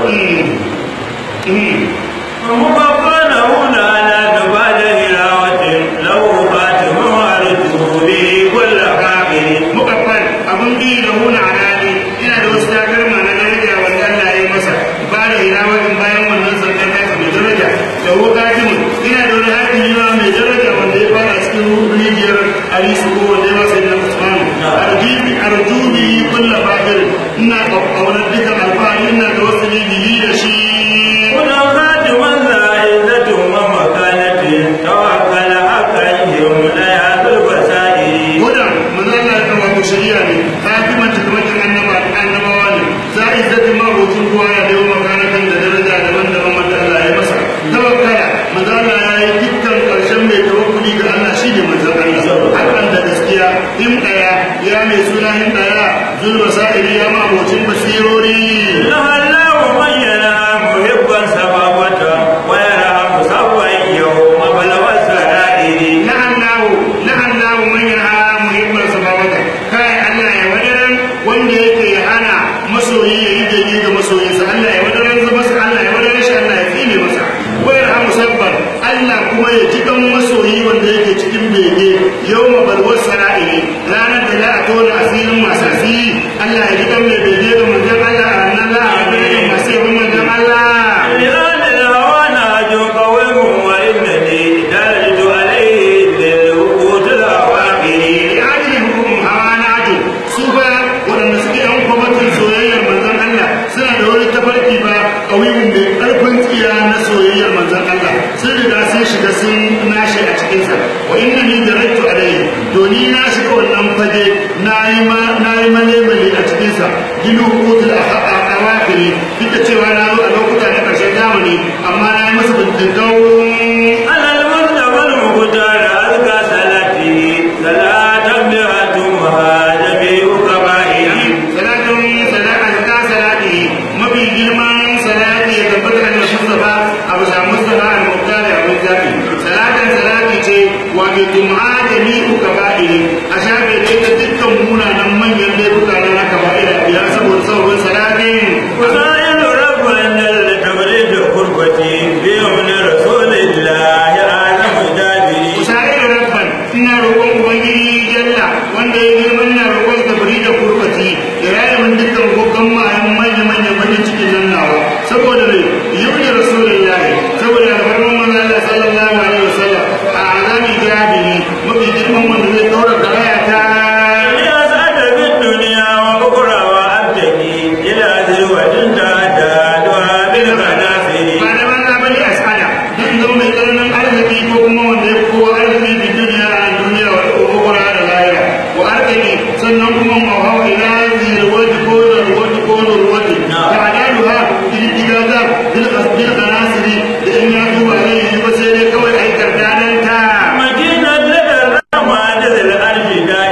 ومقفن هنا على نبال هلاوة له خاتم وارده به كل حاقل mukaffal abun bi da huna alali ina da wasu takalma na daraja wanda Allah ya yi masa ba da hilawatin bayan wannan sarkar kasa mai daraja da wuka jimin ina da wani hakimi ma mai daraja wanda ya fara cikin rijiyar alisu ko wanda ya masa yin usman arjubi arjubi kulla fakir ina ƙaunar dukan alfahari ina da wasu bibi da shi هنا خاتم ذا عزة ومكانة توكل حقا يمنع بالبصائر hudan manzala ta wato shari'a ne katiman takamakin annaba annabawa ne za'i zati ma hutun ruwa ya dawo makanatan da daraja daban-daban wanda Allah ya masa tawakkala manzala ya yi dukkan karshen mai tawakkuli ga Allah shi ne manzan Allah hakan da gaskiya him daya ya mai suna him daya zulma sa'iri ya ma hutun basirori لعله من ينام محبا سبابة ويرحم سبا يوم بلغ السرائر la'allahu la'allahu man yanha muhibban sababata kai Allah ya wadaran wanda yake hana masoyi ya yi daidai ga masoyinsa Allah ya wadaran zama masa Allah ya wadaran shi Allah ya tsine masa wa yarhamu sabban Allah kuma ya ji dan masoyi wanda yake cikin bege yawma balwar sara'ili ranar da za a tona asirin masu asiri Allah ya ji dan mai bege ga manzon Allah a ranar za a bege masu yabon manzon Allah لآل الهوى نهج قويم وإنني درجت عليه للوقود الأواخر adilin hukumin hawa na ajo su ba waɗanda suke yan kwamitin soyayyar manzon Allah suna da wani tafarki ba ƙauyin mai ƙarfin tsiya na soyayyar manzon Allah sun riga sun shiga sun nashi a cikinsa wa inna ni da rattu alayhi doni na shiga wannan fage na yi ma na yi male a cikinsa ginu hukutul awakiri duk da cewa na zo a lokuta na ƙarshen zamani amma na yi masa bindigau على المصطفى المختار أزكى صلاته صلاة بها تمها جميع قبائل salatun salatan ta salati mafi girman salati ya tabbata da Mustafa Abu Sa Mustafa al-Muqtar Abu Zabi salatan salati ce wa bi tum'a jami'u kaba'iri a shafe da ita dukkan munanan manyan laifuka na kaba'ira ya saboda sauran salatin وسائل ربنا لتبريد قربتي بيوم رسول الله أعلم جابري Usa'ir rabban ina roƙon ubangiji jalla wanda ya girma ina roƙon ka bari da kurbati ya raya min dukkan kokan mayan manya manya bakin cikin nan nawa saboda ne yau da rasulullahi saboda alfarman manzo Allah sallallahu alaihi wasallam a azami jabiri mafi girman wanda zai daura karaya ta يا سعد بالدنيا وبكرة وأبتدي إلى ذروة تعتادها بالغنافر ba da banza bane a tsada duk zo mai tsananin arziki ko kuma wanda ya fi kowa arziki da duniya a duniya wa ukura da lahira wa arziki sannan kuma ma hawa ila zirwati ko zarwati ko zurwati ta adalu ha kididdiga za bil bil qanasiri da in ya duba ne yi ba sai dai kawai aikar danan ta مدينة لدى الرحمن ذي الأرش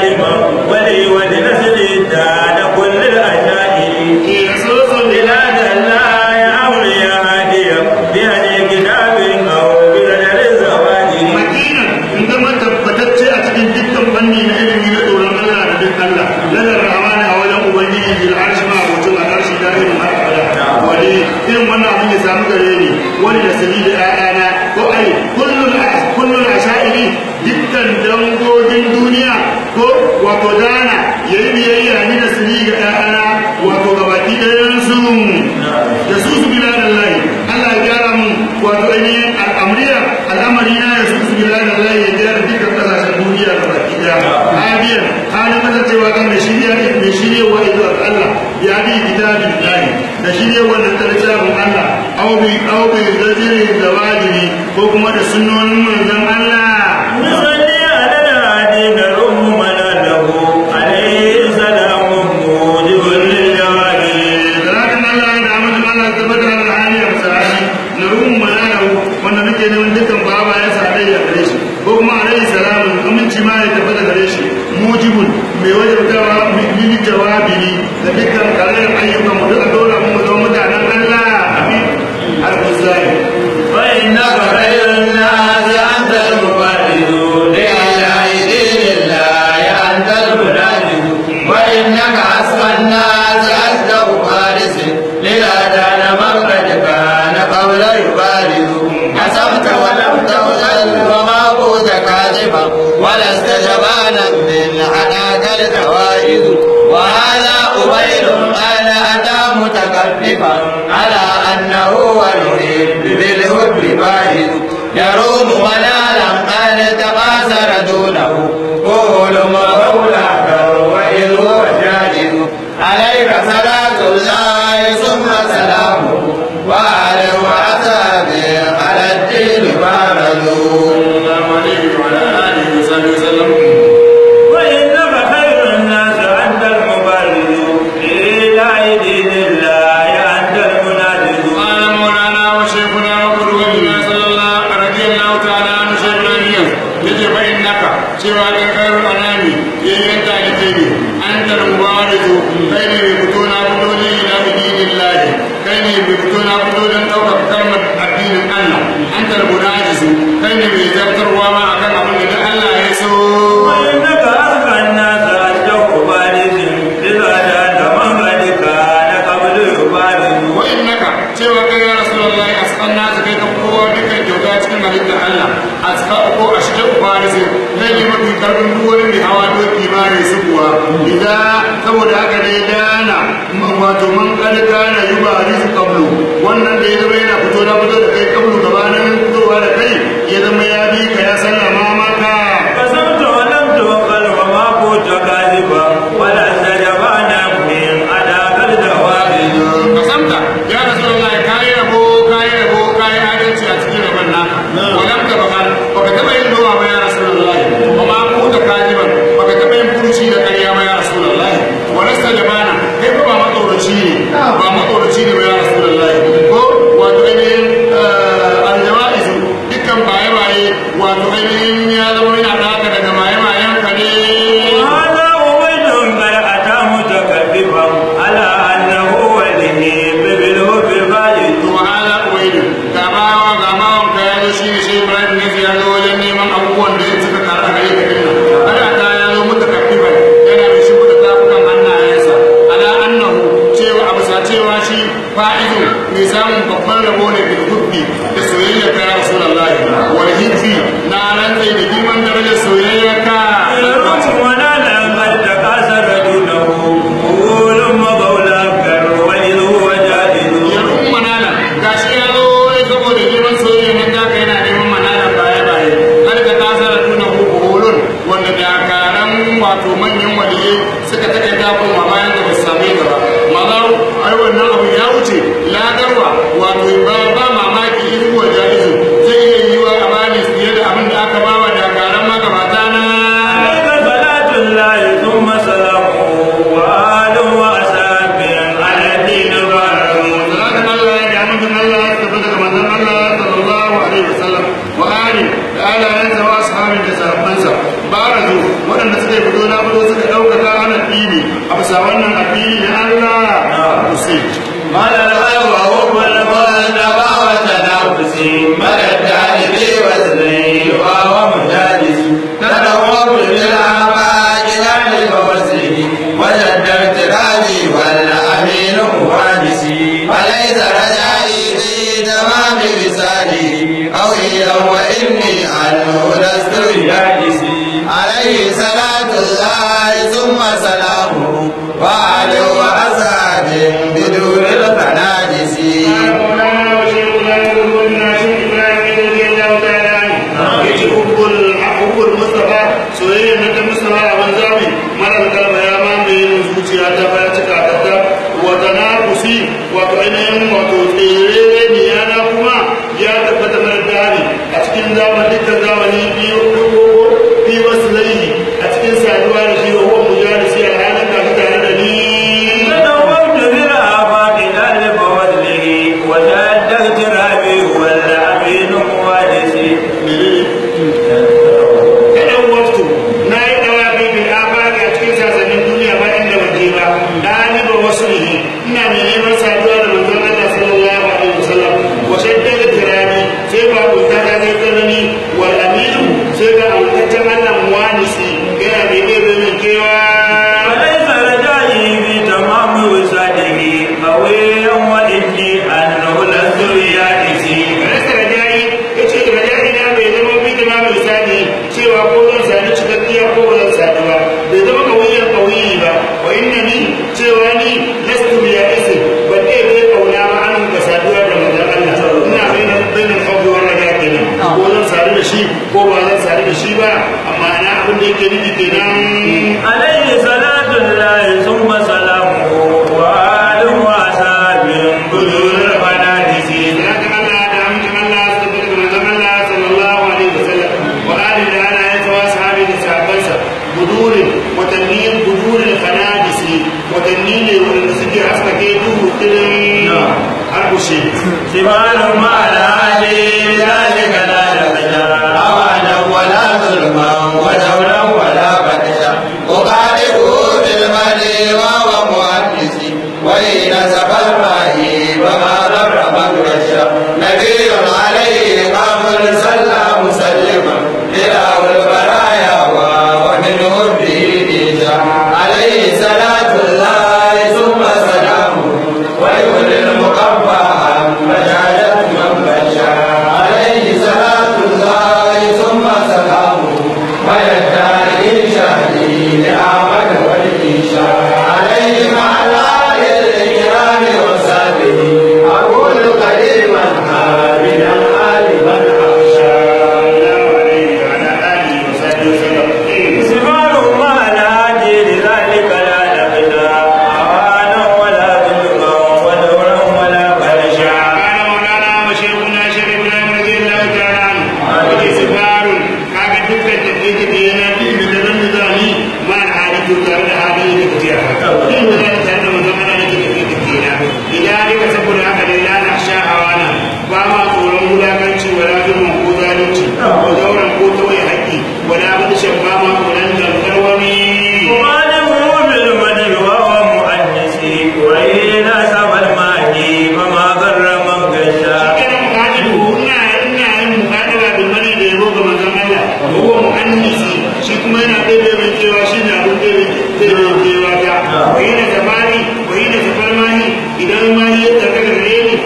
wani dukkan dangogin duniya ko wato dana ya yi biyayya ni da siri ga ɗayana wato gabaki ɗayan su da su su bila da layi Allah ya gyara mu wato ainihin al'amriya al'amari na ya su su bila da layi ya gyara dukkan ƙasashen duniya gabaki ɗaya hadiyan halin kasancewa kan da shirya mai shirya wa izuwa Allah ya bi kitabin layi da shirya wannan littafin Allah aw bi aw bi zajiri da wajibi ko kuma da sunnonin manzon Allah نصلي على الهادي نرم منانه عليه سلام موجب للجواب salatin Allah da amincin Allah ta bada da hali a misali na ruhun mala'u wanda nake neman dukkan baba ya sa dai ya gare shi ko kuma alaihi salamu aminci ma ya tabbata gare shi mujibun mai wajabtawa min jawabi ne da dukkan kalalar ayyukan mu duka dole mu zama mutanen Allah amin al-muzali فإنك خير الناس أنت المبارز لله دين الله أنت المنادي وإنك أسمى الناس أصدق فارس للأذان مخرج كان قبل يبارز حسبت ولم تغزل وما كنت كاذبا ولست جبانا من حناك الكوائد وهذا أبين أنا أتى متكلفا على أنه ونريد بالحب باهظ يروم منالا أن تقاصر دونه قول مولاك وإذ هو جاهز عليك صلاة الله ثم سلامه وعلى وأصحابه على الدين بارزوا وإنك خير الناس أنت المبارز لله دين الله أنت المنادز قال مولانا وشيخنا وقدوتنا صلى الله رضي الله تعالى عنه شيخنا اليوم يجي فإنك سوى خير الأنام ينت لكيني أنت المبارز كيني بكتونا بدوني إلى بدين الله كيني بكتونا بدون توقف كلمة الدين الله أنت المناجز كيني بيزبتر وما أكن أمن الله يسوع وإنك أرقى الناس أشجع بارز إذا جاءت من قد كان قبل يبارز وإنك cewa kai ya Rasulullah asqan nas kai ka kowa dukkan kyauta cikin halittar Allah asqa ko ashqa ubarisi kai ne mafi karfin duk wani mai hawa doki ma ne su kuwa idan saboda haka ne dana wato man kalka na yubarisu qablu wannan da ya zama yana fito na fito da kai qablu gabanin fitowa da kai ya zama ya bi ka ya sallama maka قسمت ولم توكل وما كنت كاذبا ولا استجبنا من أداك الجواب kasamta ya rasulullahi kayi rabo kayi rabo kayi adalci a cikin rabon naka walam ta bakar baka taba yin nowa ba ya rasulullahi kuma ku da kajiban baka taba yin furuci da ƙarya ba ya rasulullahi walasta da bana kai fa ba matsoraci ne ba matsoraci ne ba ya rasulullahi ko wato ainihin aljawaizu dukkan baye-baye wato ainihin ya zama yana ɗaka daga maye-mayen ka ne وهذا عبيد قد أتى متكلفا على أنه وليه بالهب البالغ wahala uwaidu ga bawa ga bawan ka ya zo shi ne shi ibrahim ne ya zo wajen neman abubuwan da ya suka kara gare ka dinna ana ta ya zo mutu kafifa yana mai shi da tafukan hannayensa ala annahu cewa abu sa cewa shi fa'idu mai samun babban rabo ne bil hubbi da soyayya ka ya rasulullahi wal hibbi na rantsai da girman darajar soyayya ka يرم ونالا قد تكاثر دونه قول مقولا كر وإذ هو جاهل ya kun manala ga shi ya zo wai saboda neman soyayya nan da ka yana neman manala baya baya har ka kasa da tuna huku holon wanda dakaran wato manyan waliye suka take dafin ma bayan da ba su same ka ba mazar ai wannan abu ya wuce lagarwa wato ba ba mamaki in kuwa jaizu zai iya yi wa amani fiye da abin da aka bawa dakaran magabata na عليك صلاة الله ثم سلامه وآل وأصحاب على الدين بارك salatin Allah ya damu da Allah ya tafi daga manzon Allah sallallahu alaihi wasallam wa ali da alayansa wa ashabin da sahabbansa barazu waɗanda suka yi fito na fito suka ɗaukaka ana dini a bisa wannan addini na Allah ku sai مدى الغيب وهو المنبع وتنافسي مدى التعريف وزني وهو مجالس تدور بالآفاق عن الموسم وجد ارتقابي والأمين مهاجسي فليس رجائي في تمام رسالي قويا وإني عنه لست cikin zamani dukkan zamani biyu biyu wasu layi a cikin saduwa da shi wa huwa mujalisi a ranar da tare da ni تدورت بالآفاق ذلك وفضله وجدت رابي والأمين موالسي kaɗan waftu na yi ɗawa bibin afaki a cikin sassanin duniya ba inda ban je ba ɗaliban wasu ne ina mai neman saduwa da manzon Allah sallallahu alaihi wasallam wa shaddada tirani sai ba kunta ta kai tsanani wal aminu sai ga amintaccen Allah muwanisi yana mai ɗebe min kewa وليس رجائي في تمام وساده قويا وإني أنه لست بيائسي Rasta rajayi ya ce rajayi na bai zama bi da mamu lisani cewa ko zan sani cikakkiya ko ba zan sani ba bai zama kauyen kauyi ba wa inna ni cewa ni lastu biya isin ban ɗaya bai kauna ba an ga saduwa da manzon Allah ina bainin bainin kawai wa raja kenan ko zan sadu da shi ko ba zan sadu da shi ba amma ana abin da yake nufi kenan عليه صلاة الله ثم سلامه وآل وأصحاب بدون الفنادس لكن الله دعم الله استبدل من الله صلى الله عليه وسلم وآل لنا يتوى أصحابه لسعبنسا بدور وتنين بدور الفنادس وتنين ونسكي أصلا كيدو تلين حرب الشيء سبحان ما لا عليه ذلك لا يخشى أوانا ولا ظلما ودولا ولا بدشا أقاربه بالمال وهو مؤنس وإن سفى الماء فما ضر من غشا نبي عليه قام صلى مسلما إله البرايا ومنه به ديجا عليه صلاة الله ثم سلامه ويولي المقبى عن مجالة من بشا عليه صلاة الله ثم سلامه ويدعي شهدي لأعمل والإنشاء عليه مع الآل الكرام وصحبه أقول قديما عابدا عالما أخشى الله عليه وعلى آله وصحبه وسلم سبحان ما لا عليه ذلك لا يخشى أوانا ولا ظلما ودورا ولا فرشا قال مولانا وشيخنا شيخ ابراهيم رضي الله تعالى عنه وفي سفار kaga dukkan tafiye da yana bi da nan da zani ma da hali to tare da hali da tafiya din da zai tare da manzon Allah da tafiye da tafiya idan dai ka saboda haka dai la na sha hawana ba ma tsoron wulakanci wala zulmun ko zalunci ko zauren ko tawaye haƙƙi wala budishan ba ma tsoron dangar wani وعلمه بالمدح وهو مؤنسي وإن سوى الماء فما ضر من غشا kana muhadibu ina ina yin muhadaba bil mani da yabo ga manzon Allah wa huwa muannisi shi kuma yana daidai mai cewa shi ne abin da zai yi cewa ta wa yana zamani wa yana zafarmani idan ma ya tafi ga gare ni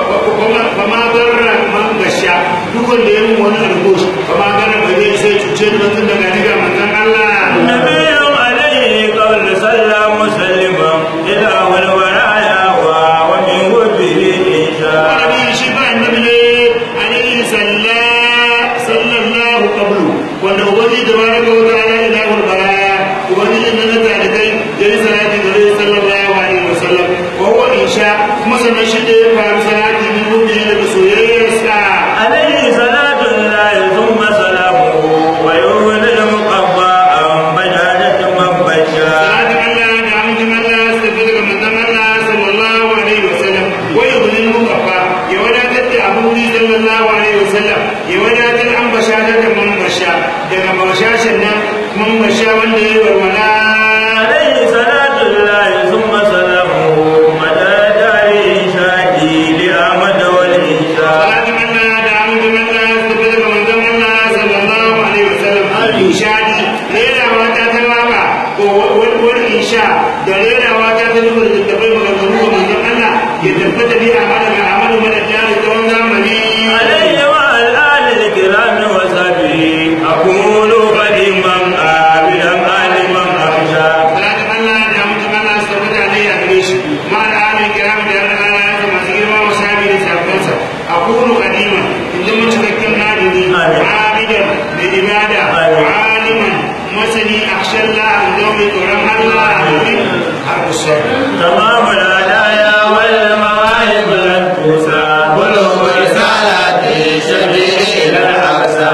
fa ma barra man gasha duk wanda ya mun wani algosh fa ma gara ba zai sai cuce ni mutum daga ni ga manzon Allah نبي عليه قبل صلى مسلما إلى الورايا ومن وجهه إنشاء annabi shi ba annabi ne alaihi salla sallallahu qablu wanda wani da baraka wa ta'ala ila baraya wani da nan da da kai yayi salati da rai sallallahu alaihi wasallam wa huwa insha kuma sannan shi da ya fara salati min rubi da soyayyarsa عليه صلاة الله ثم سلامه ويولد المقبى عن بجاجة من بشا salatin Allah da amincin Allah su tafi daga manzon Allah sallallahu alaihi wasallam wa yudhil mukaffa ya wadatar da abu ni sallallahu alaihi wasallam ya wadatar an bashar da man basha daga bashashin nan man basha wanda ya warwala عليه صلاة الله ثم سلامه مدى دار إنشادي لأحمد والإنشاء salatin Allah da amincin Allah su tafi daga manzon Allah sallallahu alaihi wasallam ishadi rerawa ta ta waka ko wani isha da rerawa ta ta nufin da tabai maganganu ga manzon Allah ya tabbata bi a hada ga amadu madadari tsawon zamani عليه وعلى الآل الكرام وصحبه أقول قديما عابدا عالما أخشى salatin Allah da amincin Allah su tabbata ne a gare shi ma da alin kiram da yarda Allah ya zama masu girma wa sabi da sakonsa a kunu kadima in zama cikakken adini abidan da ibada aliman masani akshallah in zama mai tsoron Allah har kusa تمام الهدايا والمواهب لن تسعى بلوغ رسالة شبيه إلى الأقصى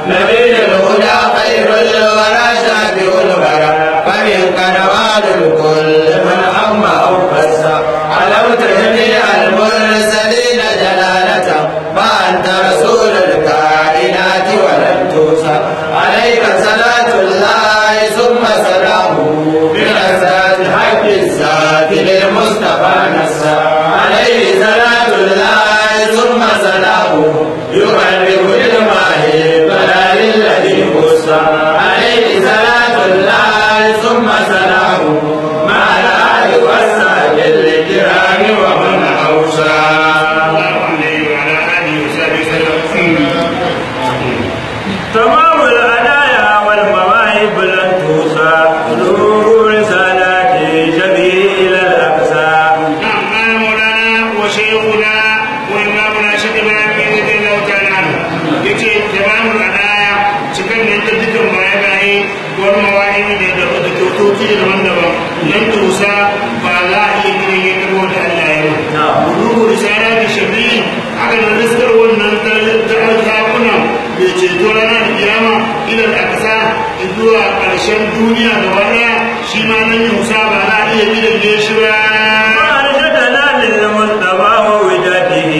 نبي الهدى خير الورى شافع الورى فمنك نوال الكل من هم أو قسى علمت جميع المرسلين جلالة فأنت رسول الكائنات ولم توصى عليك صلاة الله ثم سلامه برزات حق الذات للمصطفى نسى عليه صلاة الله ثم سلامه يقرب الماهي بلال الذي خصى عليه صلاة الله ثم سلامه مع الآل والسهل الكرام ومن أوصى تمام الهدايا والمواهب لن توصى نور رسالات جميل الأقصى نعم قال مولانا وشيخنا وإمامنا شيخ إبراهيم رضي الله تعالى عنه يجي تمام الأدايا cikin da ta dukkan baya baye wani mawani ne da da kyautoci daban-daban nan tusa ba za a iya gina yin kabo da Allah ya yi ruhu risala da shabi haka da riskar wannan zakunan da ceto ranar kiyama idan aka sa zuwa ƙarshen duniya gaba ɗaya shi ma nan yusa ba za a iya gidan shi ba وأرشدنا للمصطفى ووجاته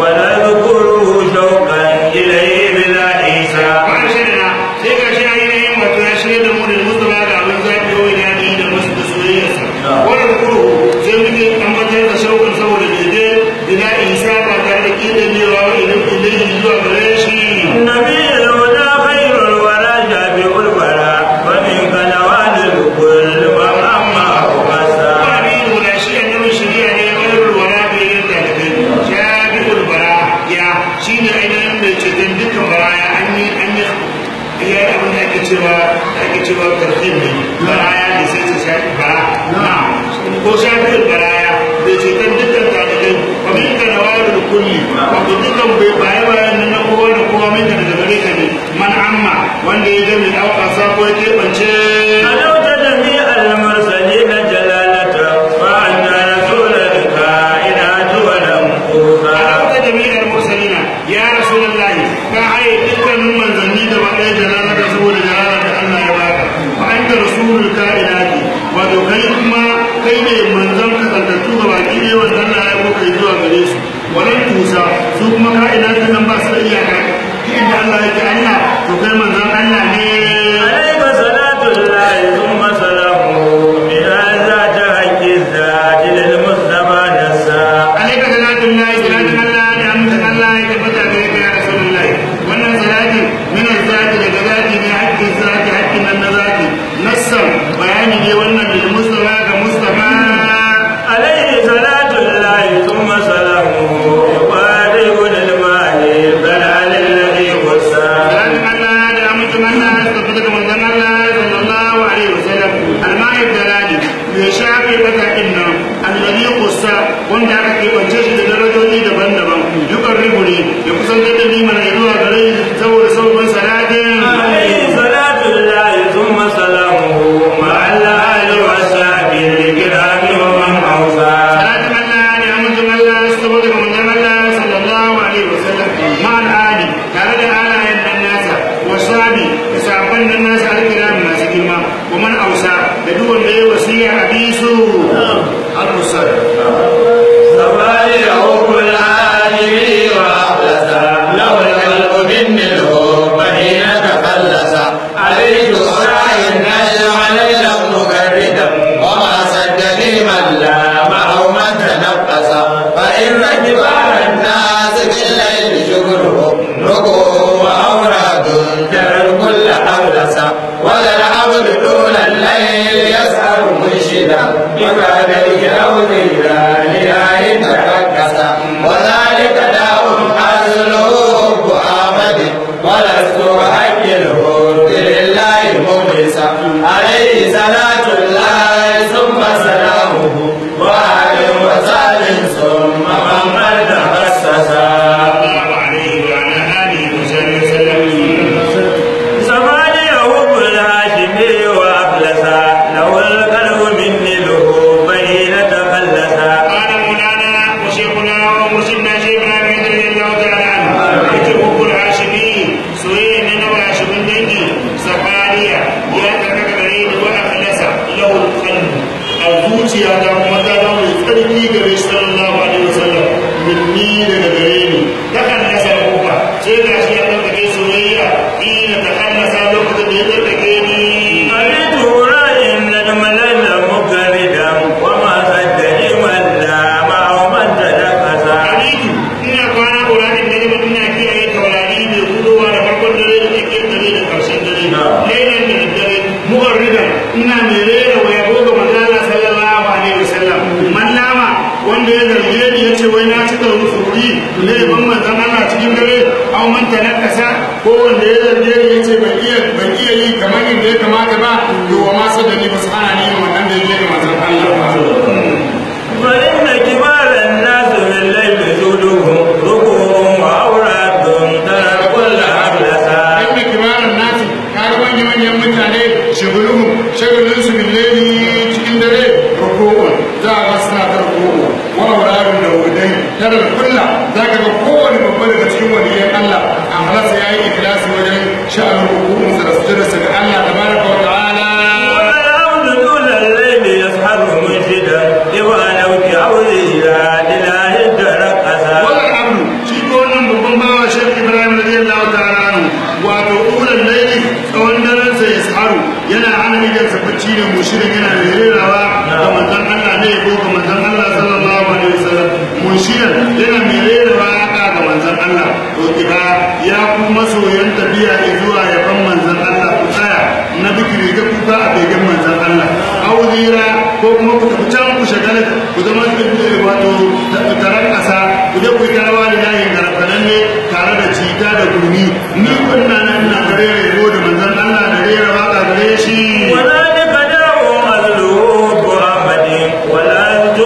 ونذكره شوقا إليه بلا عيسى Ma'ashirina sai ga shi ainihin wato ya shirya da mu da Mustapha da abin zaɓi yau ya yi da masu da soyayyarsa. Wannan kuro sai muke tabbatar da shauƙin saboda daidai bila isa ba tare da ƙidanewa wa idan ilahi zuwa gare shi. النبي الهدى خير الورى شافع الورى ومنك نوال الكل وأما أقصى Wani lura shi a nan shirya ne wani wala bai yin dalibai. Shafi ulbara ya shi ne ainihin mai ceton dukkan baraya an yi an yi ya yi abin da ake cewa da ake cewa karfin ne baraya ne sai su shafi bara na ko shafi baraya bai ceton dukkan dalibai ba min ka na wayar da kulli wato dukkan bai baya bayan nan na kowa da kowa min ka daga gare ka ne man amma wanda ya gami ɗauka sako ya keɓance علوت جميع المرسلين جلالة وأنت رسول الكائنات ولم أوفى Alauta jami'ar mursalina ya rasulullahi ka haye dukkanin manzanni da ba ɗaya jalala da saboda jalala da Allah ya baka wa anta rasulul kainati wato kai kuma kai ne manzon kasantattu ga baki ne wanda Allah ya ko kai zuwa gare su walan tusa su kuma kainati nan ba su da iyaka duk inda Allah yake Allah to kai manzon Allah ne عليك صلاة الله ثم سلامه بهذا تهج الذات للمصطفى نسى alaika salatun lahi salatun Allah da amincin Allah ya tabbata gare ka ya rasulullahi wannan salatin min zati daga zati ne haƙƙin zati haƙƙin nan na zati nassan bayani ne wannan da mustafa ga mustafa عليه صلاة الله ثم سلامه يبارك للمال بلال الذي وسى salatin Allah da amincin Allah ya tabbata ga manzon Allah sallallahu alaihi wasallam almahib dalali mai shafe bakakin nan alladhi qussa wanda aka kebance shi da darajoji daban-daban yukan ribu ne ya kusantar da ni mana zuwa gare shi saboda sauran salatin عليه صلاة الله ثم سلامه مع الآل والصحب الكرام ومن أوصى salatin Allah da amincin Allah su tabbata ga manzon Allah sallallahu alaihi wasallam ma'al ali tare da alayen nan nasa wa sabi da sabon nan nasa alkiram masu girma wa man ausa da duk wanda ya wasiya a bisu al-musar سبايعه كل عالمي وأخلصا له القلب مني الهوب حين تخلص عليه سراي النجم ليلا مجردا وما صدني من لا معه من تنقص فإن كبار الناس بالليل شكره ركوع وأوراد جرى الكل أخلص ولا العبد طول الليل يسهر منشدا بكاديه أو ذيران لا يتركز وذلك داء أزله محمد ولست أحكله لله مخلصا عليه صلاة الله ثم سلامه وآل وسلم ثم من قد تخصصا الله عليه وعلى آله وصحبه وسلم زمانه كل هاشمي وأخلصا له القلب مني له بين تخلصا gare shi sallallahu alaihi wasallam minni daga gare ni ta kallasa kuka sai ga shi ya ɗaukake soyayya ina ta kallasa lokacin da ya ɗaukake ni عليت راي النجم ليل مكردا وما صدق من لا معه من تنفس Alitu ina kwana ƙuranin da zama ina kiyaye taurari mai gudowa da farkon dare da tsakiyar dare da ƙarshen dare. Lailan da daddare mu'arridan ina mai rera wa yabo ga manzala sallallahu alaihi wasallam. Mallama wanda ya zarge ni ya ce wai na cika rusuri ne ban manzan Allah cikin dare an manta na ƙasa ko wanda ya zarge ni ya ce ban iya ban iya yi kamar yadda ya kamata ba to wa ma sadani ba su hana ni yin wannan da ya ga manzan Allah. فإن كبار الناس بالليل جودهم ركوع وأوراد ترى كل أبلسا inda kibaran nasi kaga manyan manyan mutane shaguluhu shagalin su billeli cikin dare ruku'un za a ga suna ta ruku'u wa aurarin da wudai tare da kulla za ka ga kowane babba daga cikin waliyan Allah a halasa ya yi ikilasi wajen sha'anin ruku'un sa da sujudarsa ga Allah tabaraka wa ta'ala والعبد طول الليل يسحر منشدا لوالوك عوزيها لله ترقصا wannan abu shi ko wannan babban bawa shek ibrahim radiyallahu ta'ala anhu wato ulan laili tsawon daren sa ya saharu yana hana idan sa bacci ne mushirin yana mai rerawa ga manzon Allah ne ko ga manzon Allah sallallahu alaihi wasallam mushirin yana mai rerawa ga ga manzon Allah to kiga ya ku masoyan tafiya zuwa yaban manzon Allah ku tsaya na bikiri ga kuka a begen manzon Allah auzira ko kuma ku tafi can ku shagala ku zama wato taron ƙasa ku je ku yi tarawa da layin garfanan ne tare da cita da gurmi ni kunna nan na gare rero da manzon Allah da rera waka gare shi وذلك داء أهله محمد ولا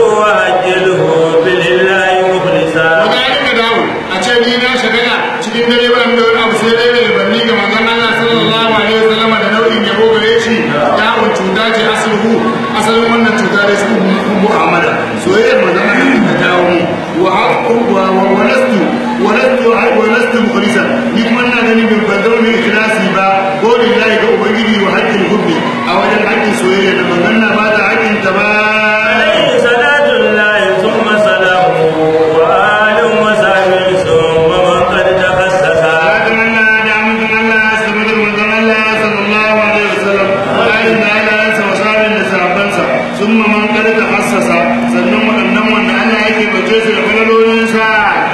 تؤجله بالله مخلصا wani ka dawo a ce ni na shagala cikin dare ba da wani abu sai dai da banni ga manzon Allah sallallahu alaihi wasallam da nau'in yabo gare shi da'un cuta ce asluhu asalin wannan cuta da su Muhammad soyayyar manzon Allah ta dawo mu wa haqqu wa wa walastu walastu walastu mukhlisan ni kuma ina ganin bin ban zama mai ikhlasi ba ko lillahi ga ubangiji wa haqqil hubbi a wajen haƙƙin soyayya da manzon Allah ba ta haƙƙin ta ba عليه صلاة الله ثم سلامه وآل وصحبه ثم من قد تخصص Salatin Allah da amincin Allah su mutum manzon Allah sallallahu alaihi wasallam ayin da Allah ya sa wasarin da sahabbansa sun ma man kada ta hassasa sannan waɗannan wanda Allah yake bace su da falalolinsa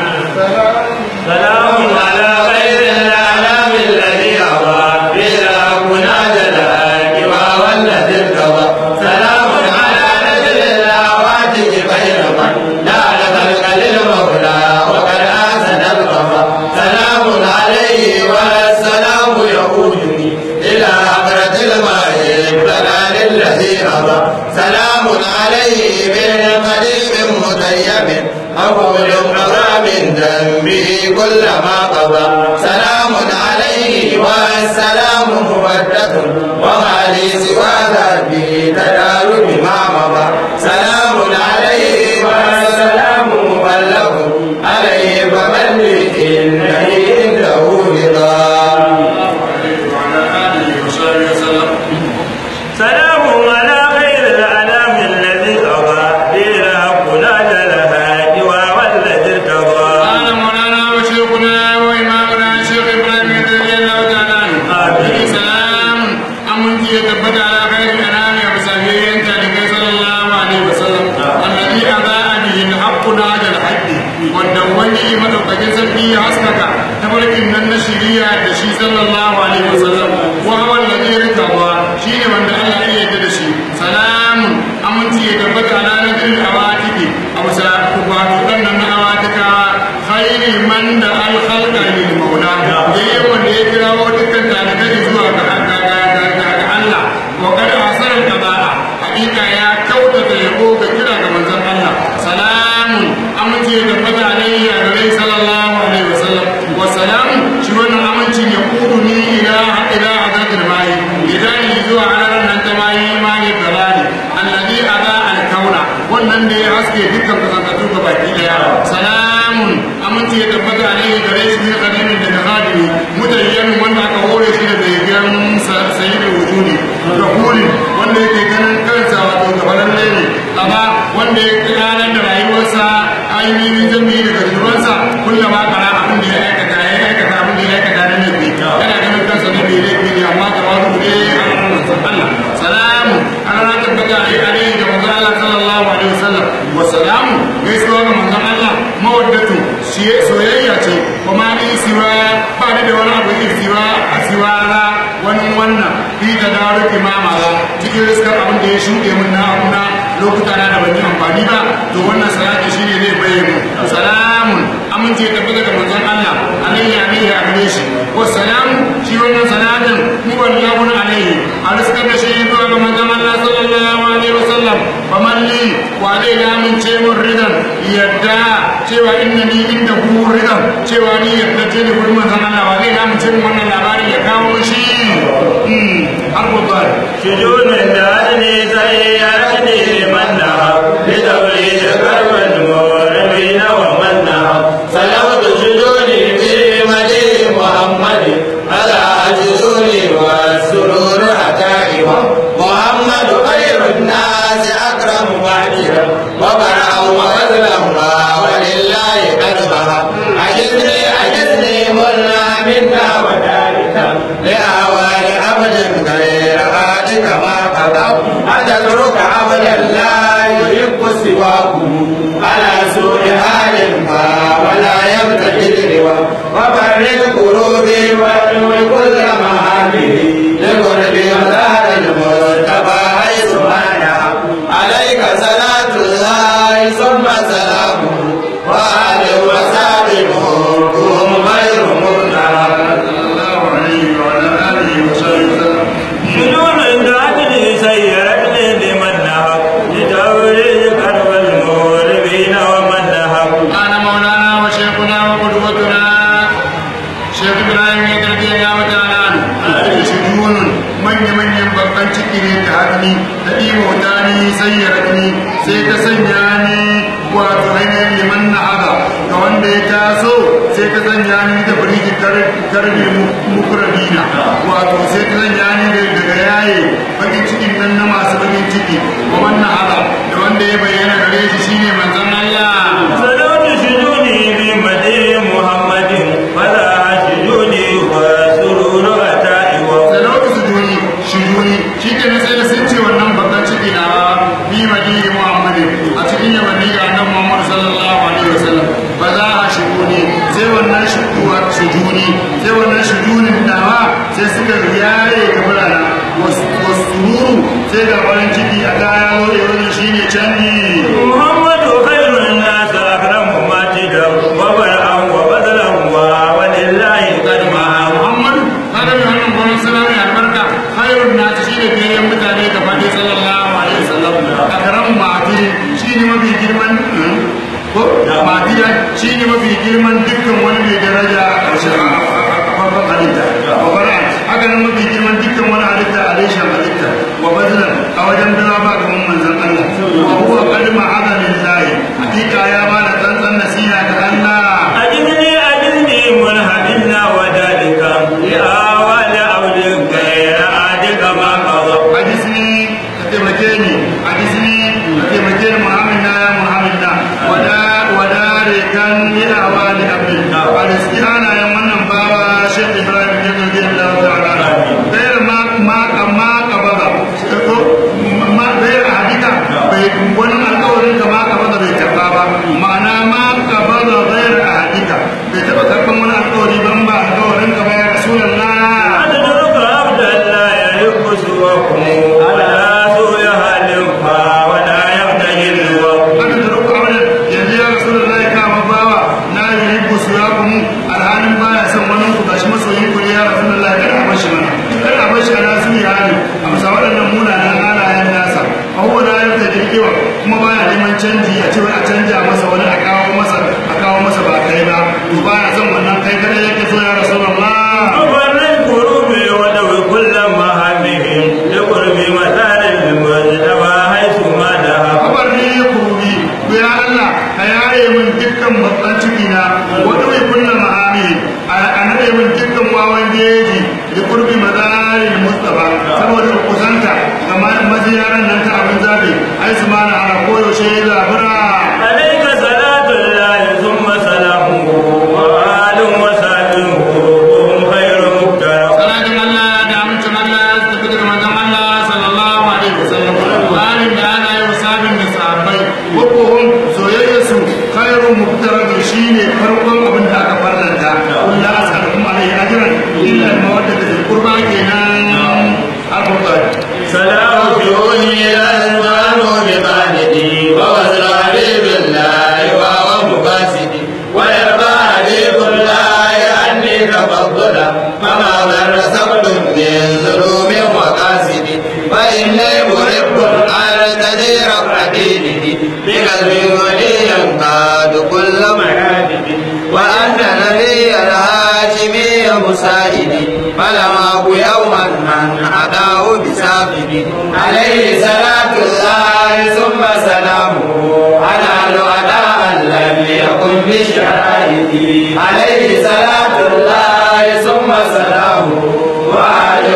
سلام على خير الأعلام الذي أضاء بلا مناجد الحاكم والذي ارتضى سلام على نجل الأواتك خير من نال خلق للمولى وقد أحسن القضاء سلام عليه والسلام يقودني إلى حضرة الماء البلال الذي أضاء سلام عليه بالقديم متيم أقول قضى من ذنبه كل ما قضى سلام عليه والسلام مبدة وما لي سوى ذنبه تدار بما مضى سلام عليه والسلام مبلغ عليه فمن لي إنني عنده رضا سلام على خير الأنام الذي قضى بلا كنا جلها جوا والذي ارتضى قال مولانا وشيخنا وإمامنا شيخ إبراهيم رضي الله تعالى عنه آمين. سلام أمنتي يتبت على خير الأنام وسبيل تلك صلى الله عليه وسلم الذي أضاء به الحق ناج الحق والدواني مدوكاkin sarki ya haskaka tabarkin nan na shiriya da shi sallallahu alaihi wasallam wa huwa alladhi rikawa shine wanda Allah ya yarda da shi salamun aminci ya tabbata ala nabil awatiki abu sa wato dan nan na awatika khairi man da al khalqa lil maula yayin wanda ya kirawo dukkan dalibai zuwa ga Allah wa qad asara qada'a hakika ya kautata yabo ga kira ga manzon Allah salamun aminci ya tabbata alaihi a gare sallallahu alaihi wasallam wa salamun shi wannan amincin ya kudu ni ila ila hadatul mai idan zuwa alaran nan ta mai mai dalali alladhi ada al kauna wannan da ya haske dukkan kasantattu ga baki daya salamun aminci ya tabbata alaihi gare shi ne kadimin da khadimi mutayyan wanda aka hore shi da bayan sayyidul wujudi rahuli wanda yake ganin kansa wato gabanin ne amma wanda ya ranar da rayuwa ainihin zambi daga zubansa kullum ma kana abin da ya aikata ya aikata abin da ya aikata na laifi yana ganin kansa na bai laifi ne amma ta wasu ne a ranar Allah salamu ana na tabbata a yi alaihi da manzon Allah sallallahu alaihi wasallam wa salamu gaisuwa ga manzon Allah mawaddatu soyayya ce kuma ni siwa ba ni da wani abu yin siwa a siwa na wani wannan fi ta dawo imama ba cikin riskar abin da ya shuɗe min na abu na lokuta na da ban yi amfani ba to wannan salati shine zai bayyana salamun amince tabbata ga manzon Allah alayhi alayhi a gare shi ko salamu shi wannan salatin mu wallahu alayhi a riskar da shi zuwa ga manzon Allah sallallahu alaihi wasallam faman li wa zai lamince mun ridan yadda cewa inna ni inda hu ridan cewa ni yadda ce ne gurin manzon Allah wa zai lamince mun wannan labarin ya kawo shi har gobe شجون الدهن سيئتني منها لتوليد كرب المغربين ومنها سلامة شجوني في مدينة محمد على جزوني والسرور حكائم محمد خير الناس أكرم معجرا وبرأ وبذلا ولله قلبها عجزني عجزني منا منا وذلك لأوان عبد غير هادك ما قضى أتترك عبدا لا يحب سواكم على سوء حال ما ولا يبتغي الروا وفرج قلوبي وادوي كل مهامه لقرب مدار المرتبى حيث مانا عليك صلاة الله ثم سلامه وآل وسلم هم غير مرتبى sallallahu alaihi wa ala alihi wa sallam شجون الدهن سيئتني لمنها لتوليد كرب المغربين ومنها قال مولانا وشيخنا وقدوتنا شيخ ابراهيم يدرك يا وتعالى شجون من من babban ciki ne ta hannu ta ɗiwa ta ni sayyarni sai ta sanya ni wato ainihin liman na haɗa ga wanda ya taso sai ta sanya ni da birki karbe mukurabina wato sai ta sanya ni daga yaye bakin cikin nan na masu bakin ciki wa wannan haɗa da wanda ya bayyana gare shi shine manzon Allah سلام شجوني بمدين محمد فلا شجوني وسرور أتائي da lokacin duni shi duni shi ke sai da sun ce wannan babban ciki na bi madini muhammadin a cikin yamanni ga annabi muhammad sallallahu alaihi wasallam ba za a shigo ne sai wannan shiguwa shujuni sai wannan shujunin dawa sai suka yaye ga burana wasu sai ga farin ciki a kaya wuri wani shine canji محمد خير الناس أكرم ماجدا وبرأ وبذلا ولله قد معه muhammadu kada mai wannan gwamnan suna mai albarka khairun na shi ne biyayyen mutane ga fadi sallallahu alaihi wasallam a karan mahdi shi ne mafi girman ko mahdiya shi ne mafi girman dukkan wani mai daraja a ƙarshen farkon halitta wa bara haka nan mafi girman dukkan wani halitta a reshen halitta wa bazlan a wajen bira ba kamar manzon Allah wa huwa qad ma'ada lillahi hakika ya ba da tsantsan nasiha ga Allah أجدني أجدني منهدنا وذلك لآوال عبد غير عادك ما قضى hadisni ka taimake ni hadisni ka taimake ni muhammad na ya muhammad na wada wada rekan ni a wani abin hadisni ana yin wannan bawa shek ibrahim ya zargi allah ta'ala bayar ma ma ma kabada ko ma bayar hadika bai wani alƙawarin ka ma kabada bai karba ba ma'ana ma kabada bayar hadika bai taɓa karban wani alƙawari ban ba alƙawarin ka ba ya rasulullah أتترك عبدا لا يحب سواكم على سوء حال ولا يبتغي الوقت aka da ruku abin yanzu ya rasu da zai kama bawa na yi ribu su ya kuma alhalin baya son wani ku gashi masoyin ku ne ya rasu da zai kada a bashi mana kada a bashi ana su yi hali a bisa waɗannan munanan halayen nasa a huwa na yau da jirgewa kuma baya neman canji a ce wai a canja masa wani a kawo masa a kawo masa ba kai ba to baya son wannan kai kada yake so ya rasu da Allah أفر القلوب ودو كل مهامهم لقرب مثال المجتمع حيث ما ذهب kabar ne ya kurubi ku ya Allah ka yaye min dukkan babban ciki na wani mai kunna ma'ami a nade min dukkan wawan jeji da kurbi mazarin mustafa saboda ku kusanta ga maziyaran nan ta abin zabi ai su mana ana koyaushe zabura عليك صلاة كل مرابب وأنت نبي الهاشمي مساعدي فلم أك يوما من أداه بسابق عليه صلاة الله ثم سلامه على الأداء لم يكن بشرائه عليه صلاة الله ثم سلامه وعلى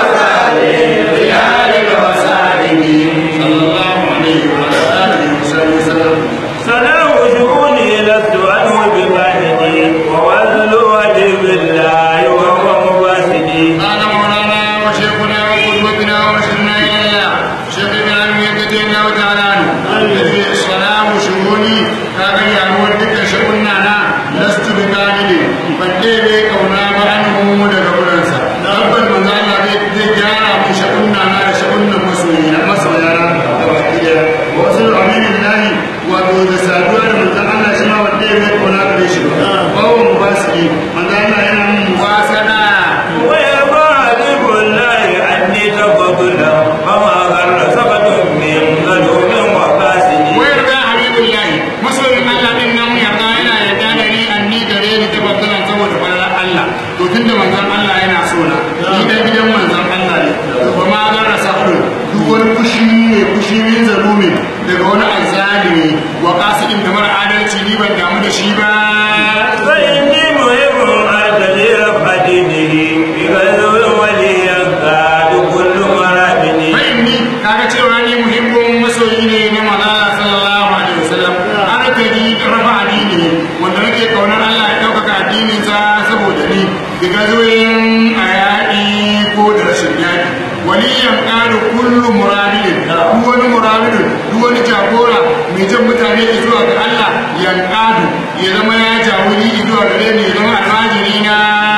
وسلم بذلك وسائله صلى الله عليه وعلى آله وصحبه وسلم سلام شؤوني لست عنه بباهدي ووزل وجه بالله وهو مباسدي قال مولانا وشيخنا وقدوتنا وارشدنا اليها شيخ ابراهيم يدد الله تعالى عنه الذي السلام شؤوني كاغا يعمل دك شؤوننا نا لست بقالد فدي كونا بانه daga buransa tabbal manzo Allah zai zai gyara mu sha'unna na da sha'unnan masoyi na masoyana da baki daya wa wasu aminin lahi wato da saduwa da manzo Allah shi ma wanda ya zai kauna gare shi ba bawo mu ba su yi manzo Allah yana mun wasana ويرضى حبيب الله عني تفضلا فما غر سقط من ظلوم وفاسد wayar da habibullahi masoyin Allah din nan yarda yana yarda da ni anni gare ni ta babbana saboda falalar Allah to tunda manzon Allah yana so na ni dan gidan manzon Allah ne to ba ma ga rasahu duk wani fushi ne fushi ne zalumi daga wani azzalimi wa qasidin da mara adalci ni ban damu da shi ba فإني مهم أرتدي رفع دينه بغزو وليا قاد كل مرابني ni kaga cewa ni muhimmin masoyi ne na manzala sallallahu alaihi wasallam ana ta ni rafa addini wanda nake kaunar Allah ya ɗaukaka addinin sa saboda ni daga zoyin ayadi ko da rashin yaki waliyan ƙaru kullu muradin duk wani muradin duk wani jagora mai jan mutane zuwa ga Allah yan ƙadu ya zama ya jawuri zuwa gare ni ya zama almajiri na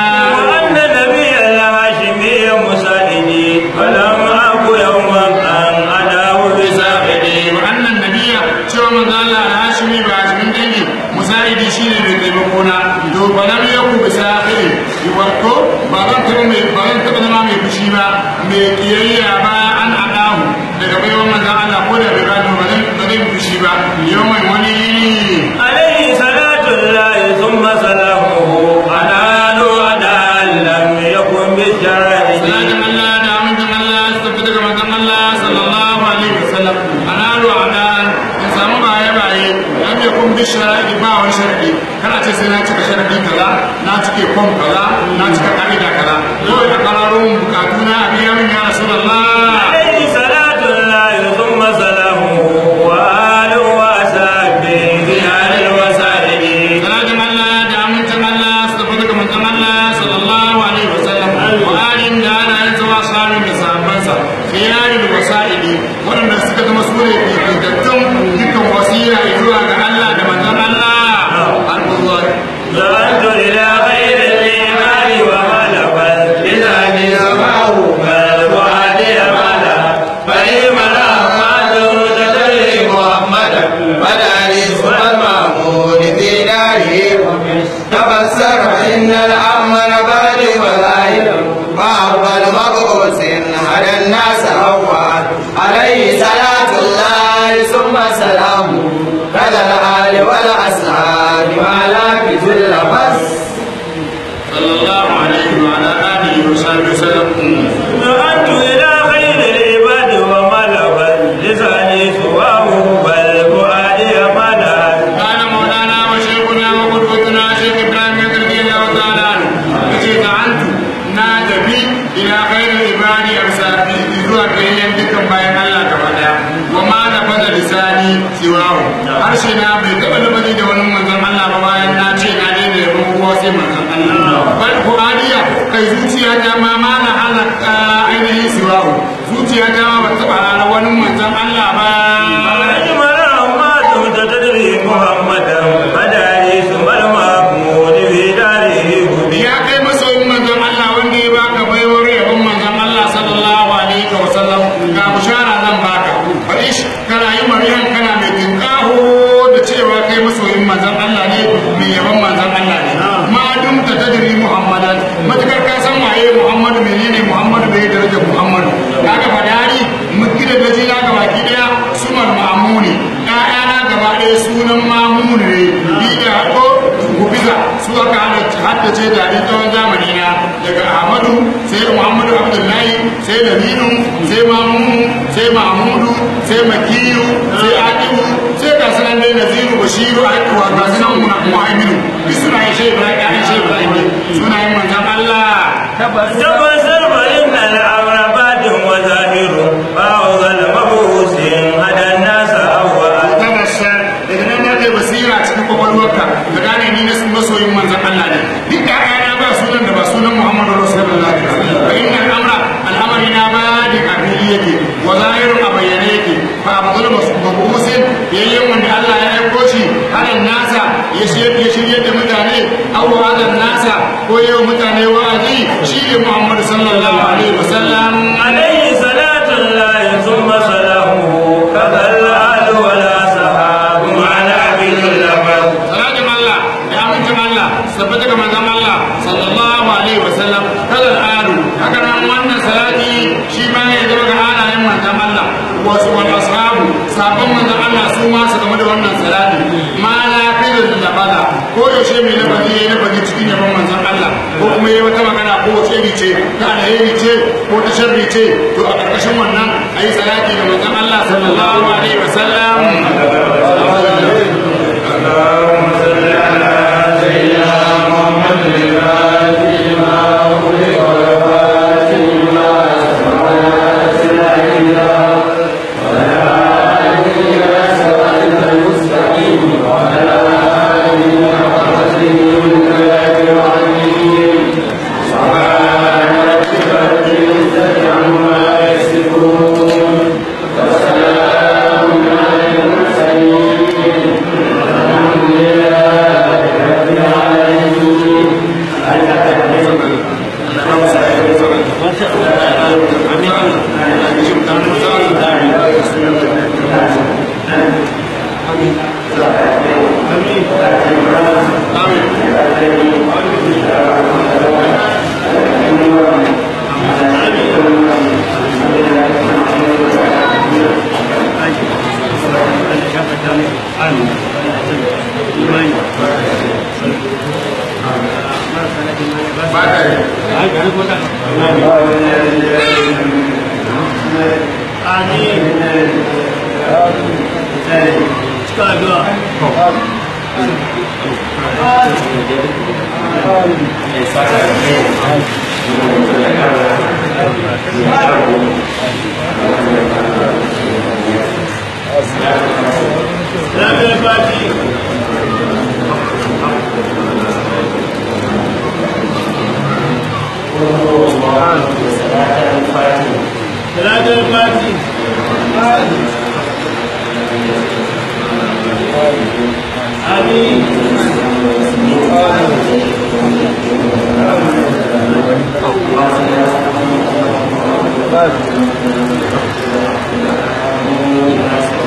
وأن نبي الهاشمي مساعدي فلم أك يوما أن أداه بساخدي wannan nabiya cewa manzo Allah al-Hashimi ba Hashimin dangi musa'idi shine mai taimako na to ba lam yaku bi sahiri wato ba zan taba mai ba zan taba zama mai fushi ba mai kiyayya ba an adahu daga baiwan manzo Allah ko da bai gado ba zan ba zan fushi ba yawan wani yini عليه صلاة الله ثم سلامه على أدى لم يكن بالشرائع salatin Allah da amincin Allah su tafi daga manzon Allah sallallahu alaihi wasallam analu adan in samu baye baye lam yakun bi sharadi ba wani sharadi kana ce sai na cika sharadi kaza na cike form kaza na cika ka'ida kaza kawai da kararun bukatu na a biya min ya rasulullah عليه صلاة الله ثم سلامه وآل وأصحابه رجال الوسائل salatin Allah da amincin Allah su tafi daga manzon Allah sallallahu alaihi wasallam wa alin da ana yin zuwa samun da sahabbansa khiyarul wasa'ili waɗanda suka zama su ne fitatttun dukkan wasiya zuwa ga Allah da manzon Allah al-Qur'an ذهبت إلى غير الإيمان وغلبت لساني سمعه بل فؤادي ملا فإما الأحمد تدري محمدا فداري ثم المعمود في داره تبصر إن الأمر بعد ولاهب وأول مبعوث على الناس أول عليه صلاة الله ثم سلامه كذا الآل والأصحاب وعلى كل بس صلى الله عليه وعلى آله وصحبه وسلم ذهبت إلى خير العباد وملبت لساني سواه بل فؤادي ملا قال مولانا وشيخنا وقدوتنا شيخ ابراهيم رضي الله تعالى عنه yace da antu na tafi ila khairul ibadi arsabi zuwa gayyan dukkan bayan Allah gaba daya wa ma na fada lisani siwahu harshe na bai taba labari da wani manzon Allah ba bayan na ce na daina yabo kowa sai manzon Allah bal qur'aniya kai zuciya ta ma ma na halaka ainihin siwahu zuciya ta ma ba taba halala wani manzon Allah ba أجمل أمات تدري محمدا فداري ثم المحمود في داره هدي ya kai masoyin manzon Allah wanda ya baka baiwar yabon manzon Allah sallallahu alaihi wa sallam ga bushara zan baka faɗi shi kana yi mariyan kana mai tinkaho da cewa kai masoyin manzon Allah ne mai yabon manzon Allah ne ma dum ta tadri muhammadan matakar ka san waye muhammadu menene muhammadu bai darajar muhammadu kaga fadari mun gida da jina ga baki daya sumar muhammad mamun ne ni da hako gubiza su aka haddace da ni tsawon zamani na daga ahmadu sai muhammadu abdullahi sai laminu sai mamumu sai mahmudu sai makiyu sai akibu sai kasunan dai naziru bashiru a wa kasunan muhammadu duk suna yin shai ibrahim ya yin shai ibrahim ne suna yin manzan allah تبصر فإن الأمر باد وظاهر فأوضى المبعوث هدى الناس أول tabassar daga nan na kai basira cikin kwakwalwarka ka gane ni na masoyin manzan Allah ne duk da ƴaƴana ba sunan da ba sunan Muhammadu Rasulullah fa inna al-amra al'amari na ba da kafili yake wa zahirun a bayyane yake fa abdul mabusin yayyen wanda Allah ya aiko shi hadan nasa ya shirye shirye da mutane aw hadan nasa ko yau mutane wa'azi shi ne Muhammadu sallallahu alaihi wasallam عليه صلاة الله ثم سلامه كذا الآل ولا سحاب على باللبد salatin Allah da amincin Allah sabbata ga manzon Allah sallallahu alaihi wasallam kada al'adu haka nan wannan salati shi ma ya zama ga halayen manzon Allah wasu wal ashabu sabon manzon Allah su ma su game da wannan salati ma la kai da bala ko yaushe mai lafazi yayi lafazi cikin yaban manzon Allah ko kuma yayi wata magana ko wace iri ce ta alheri ce ko ta sharri ce to a karkashin wannan ayi salati ga manzon Allah sallallahu alaihi wasallam ba ta yi Amin.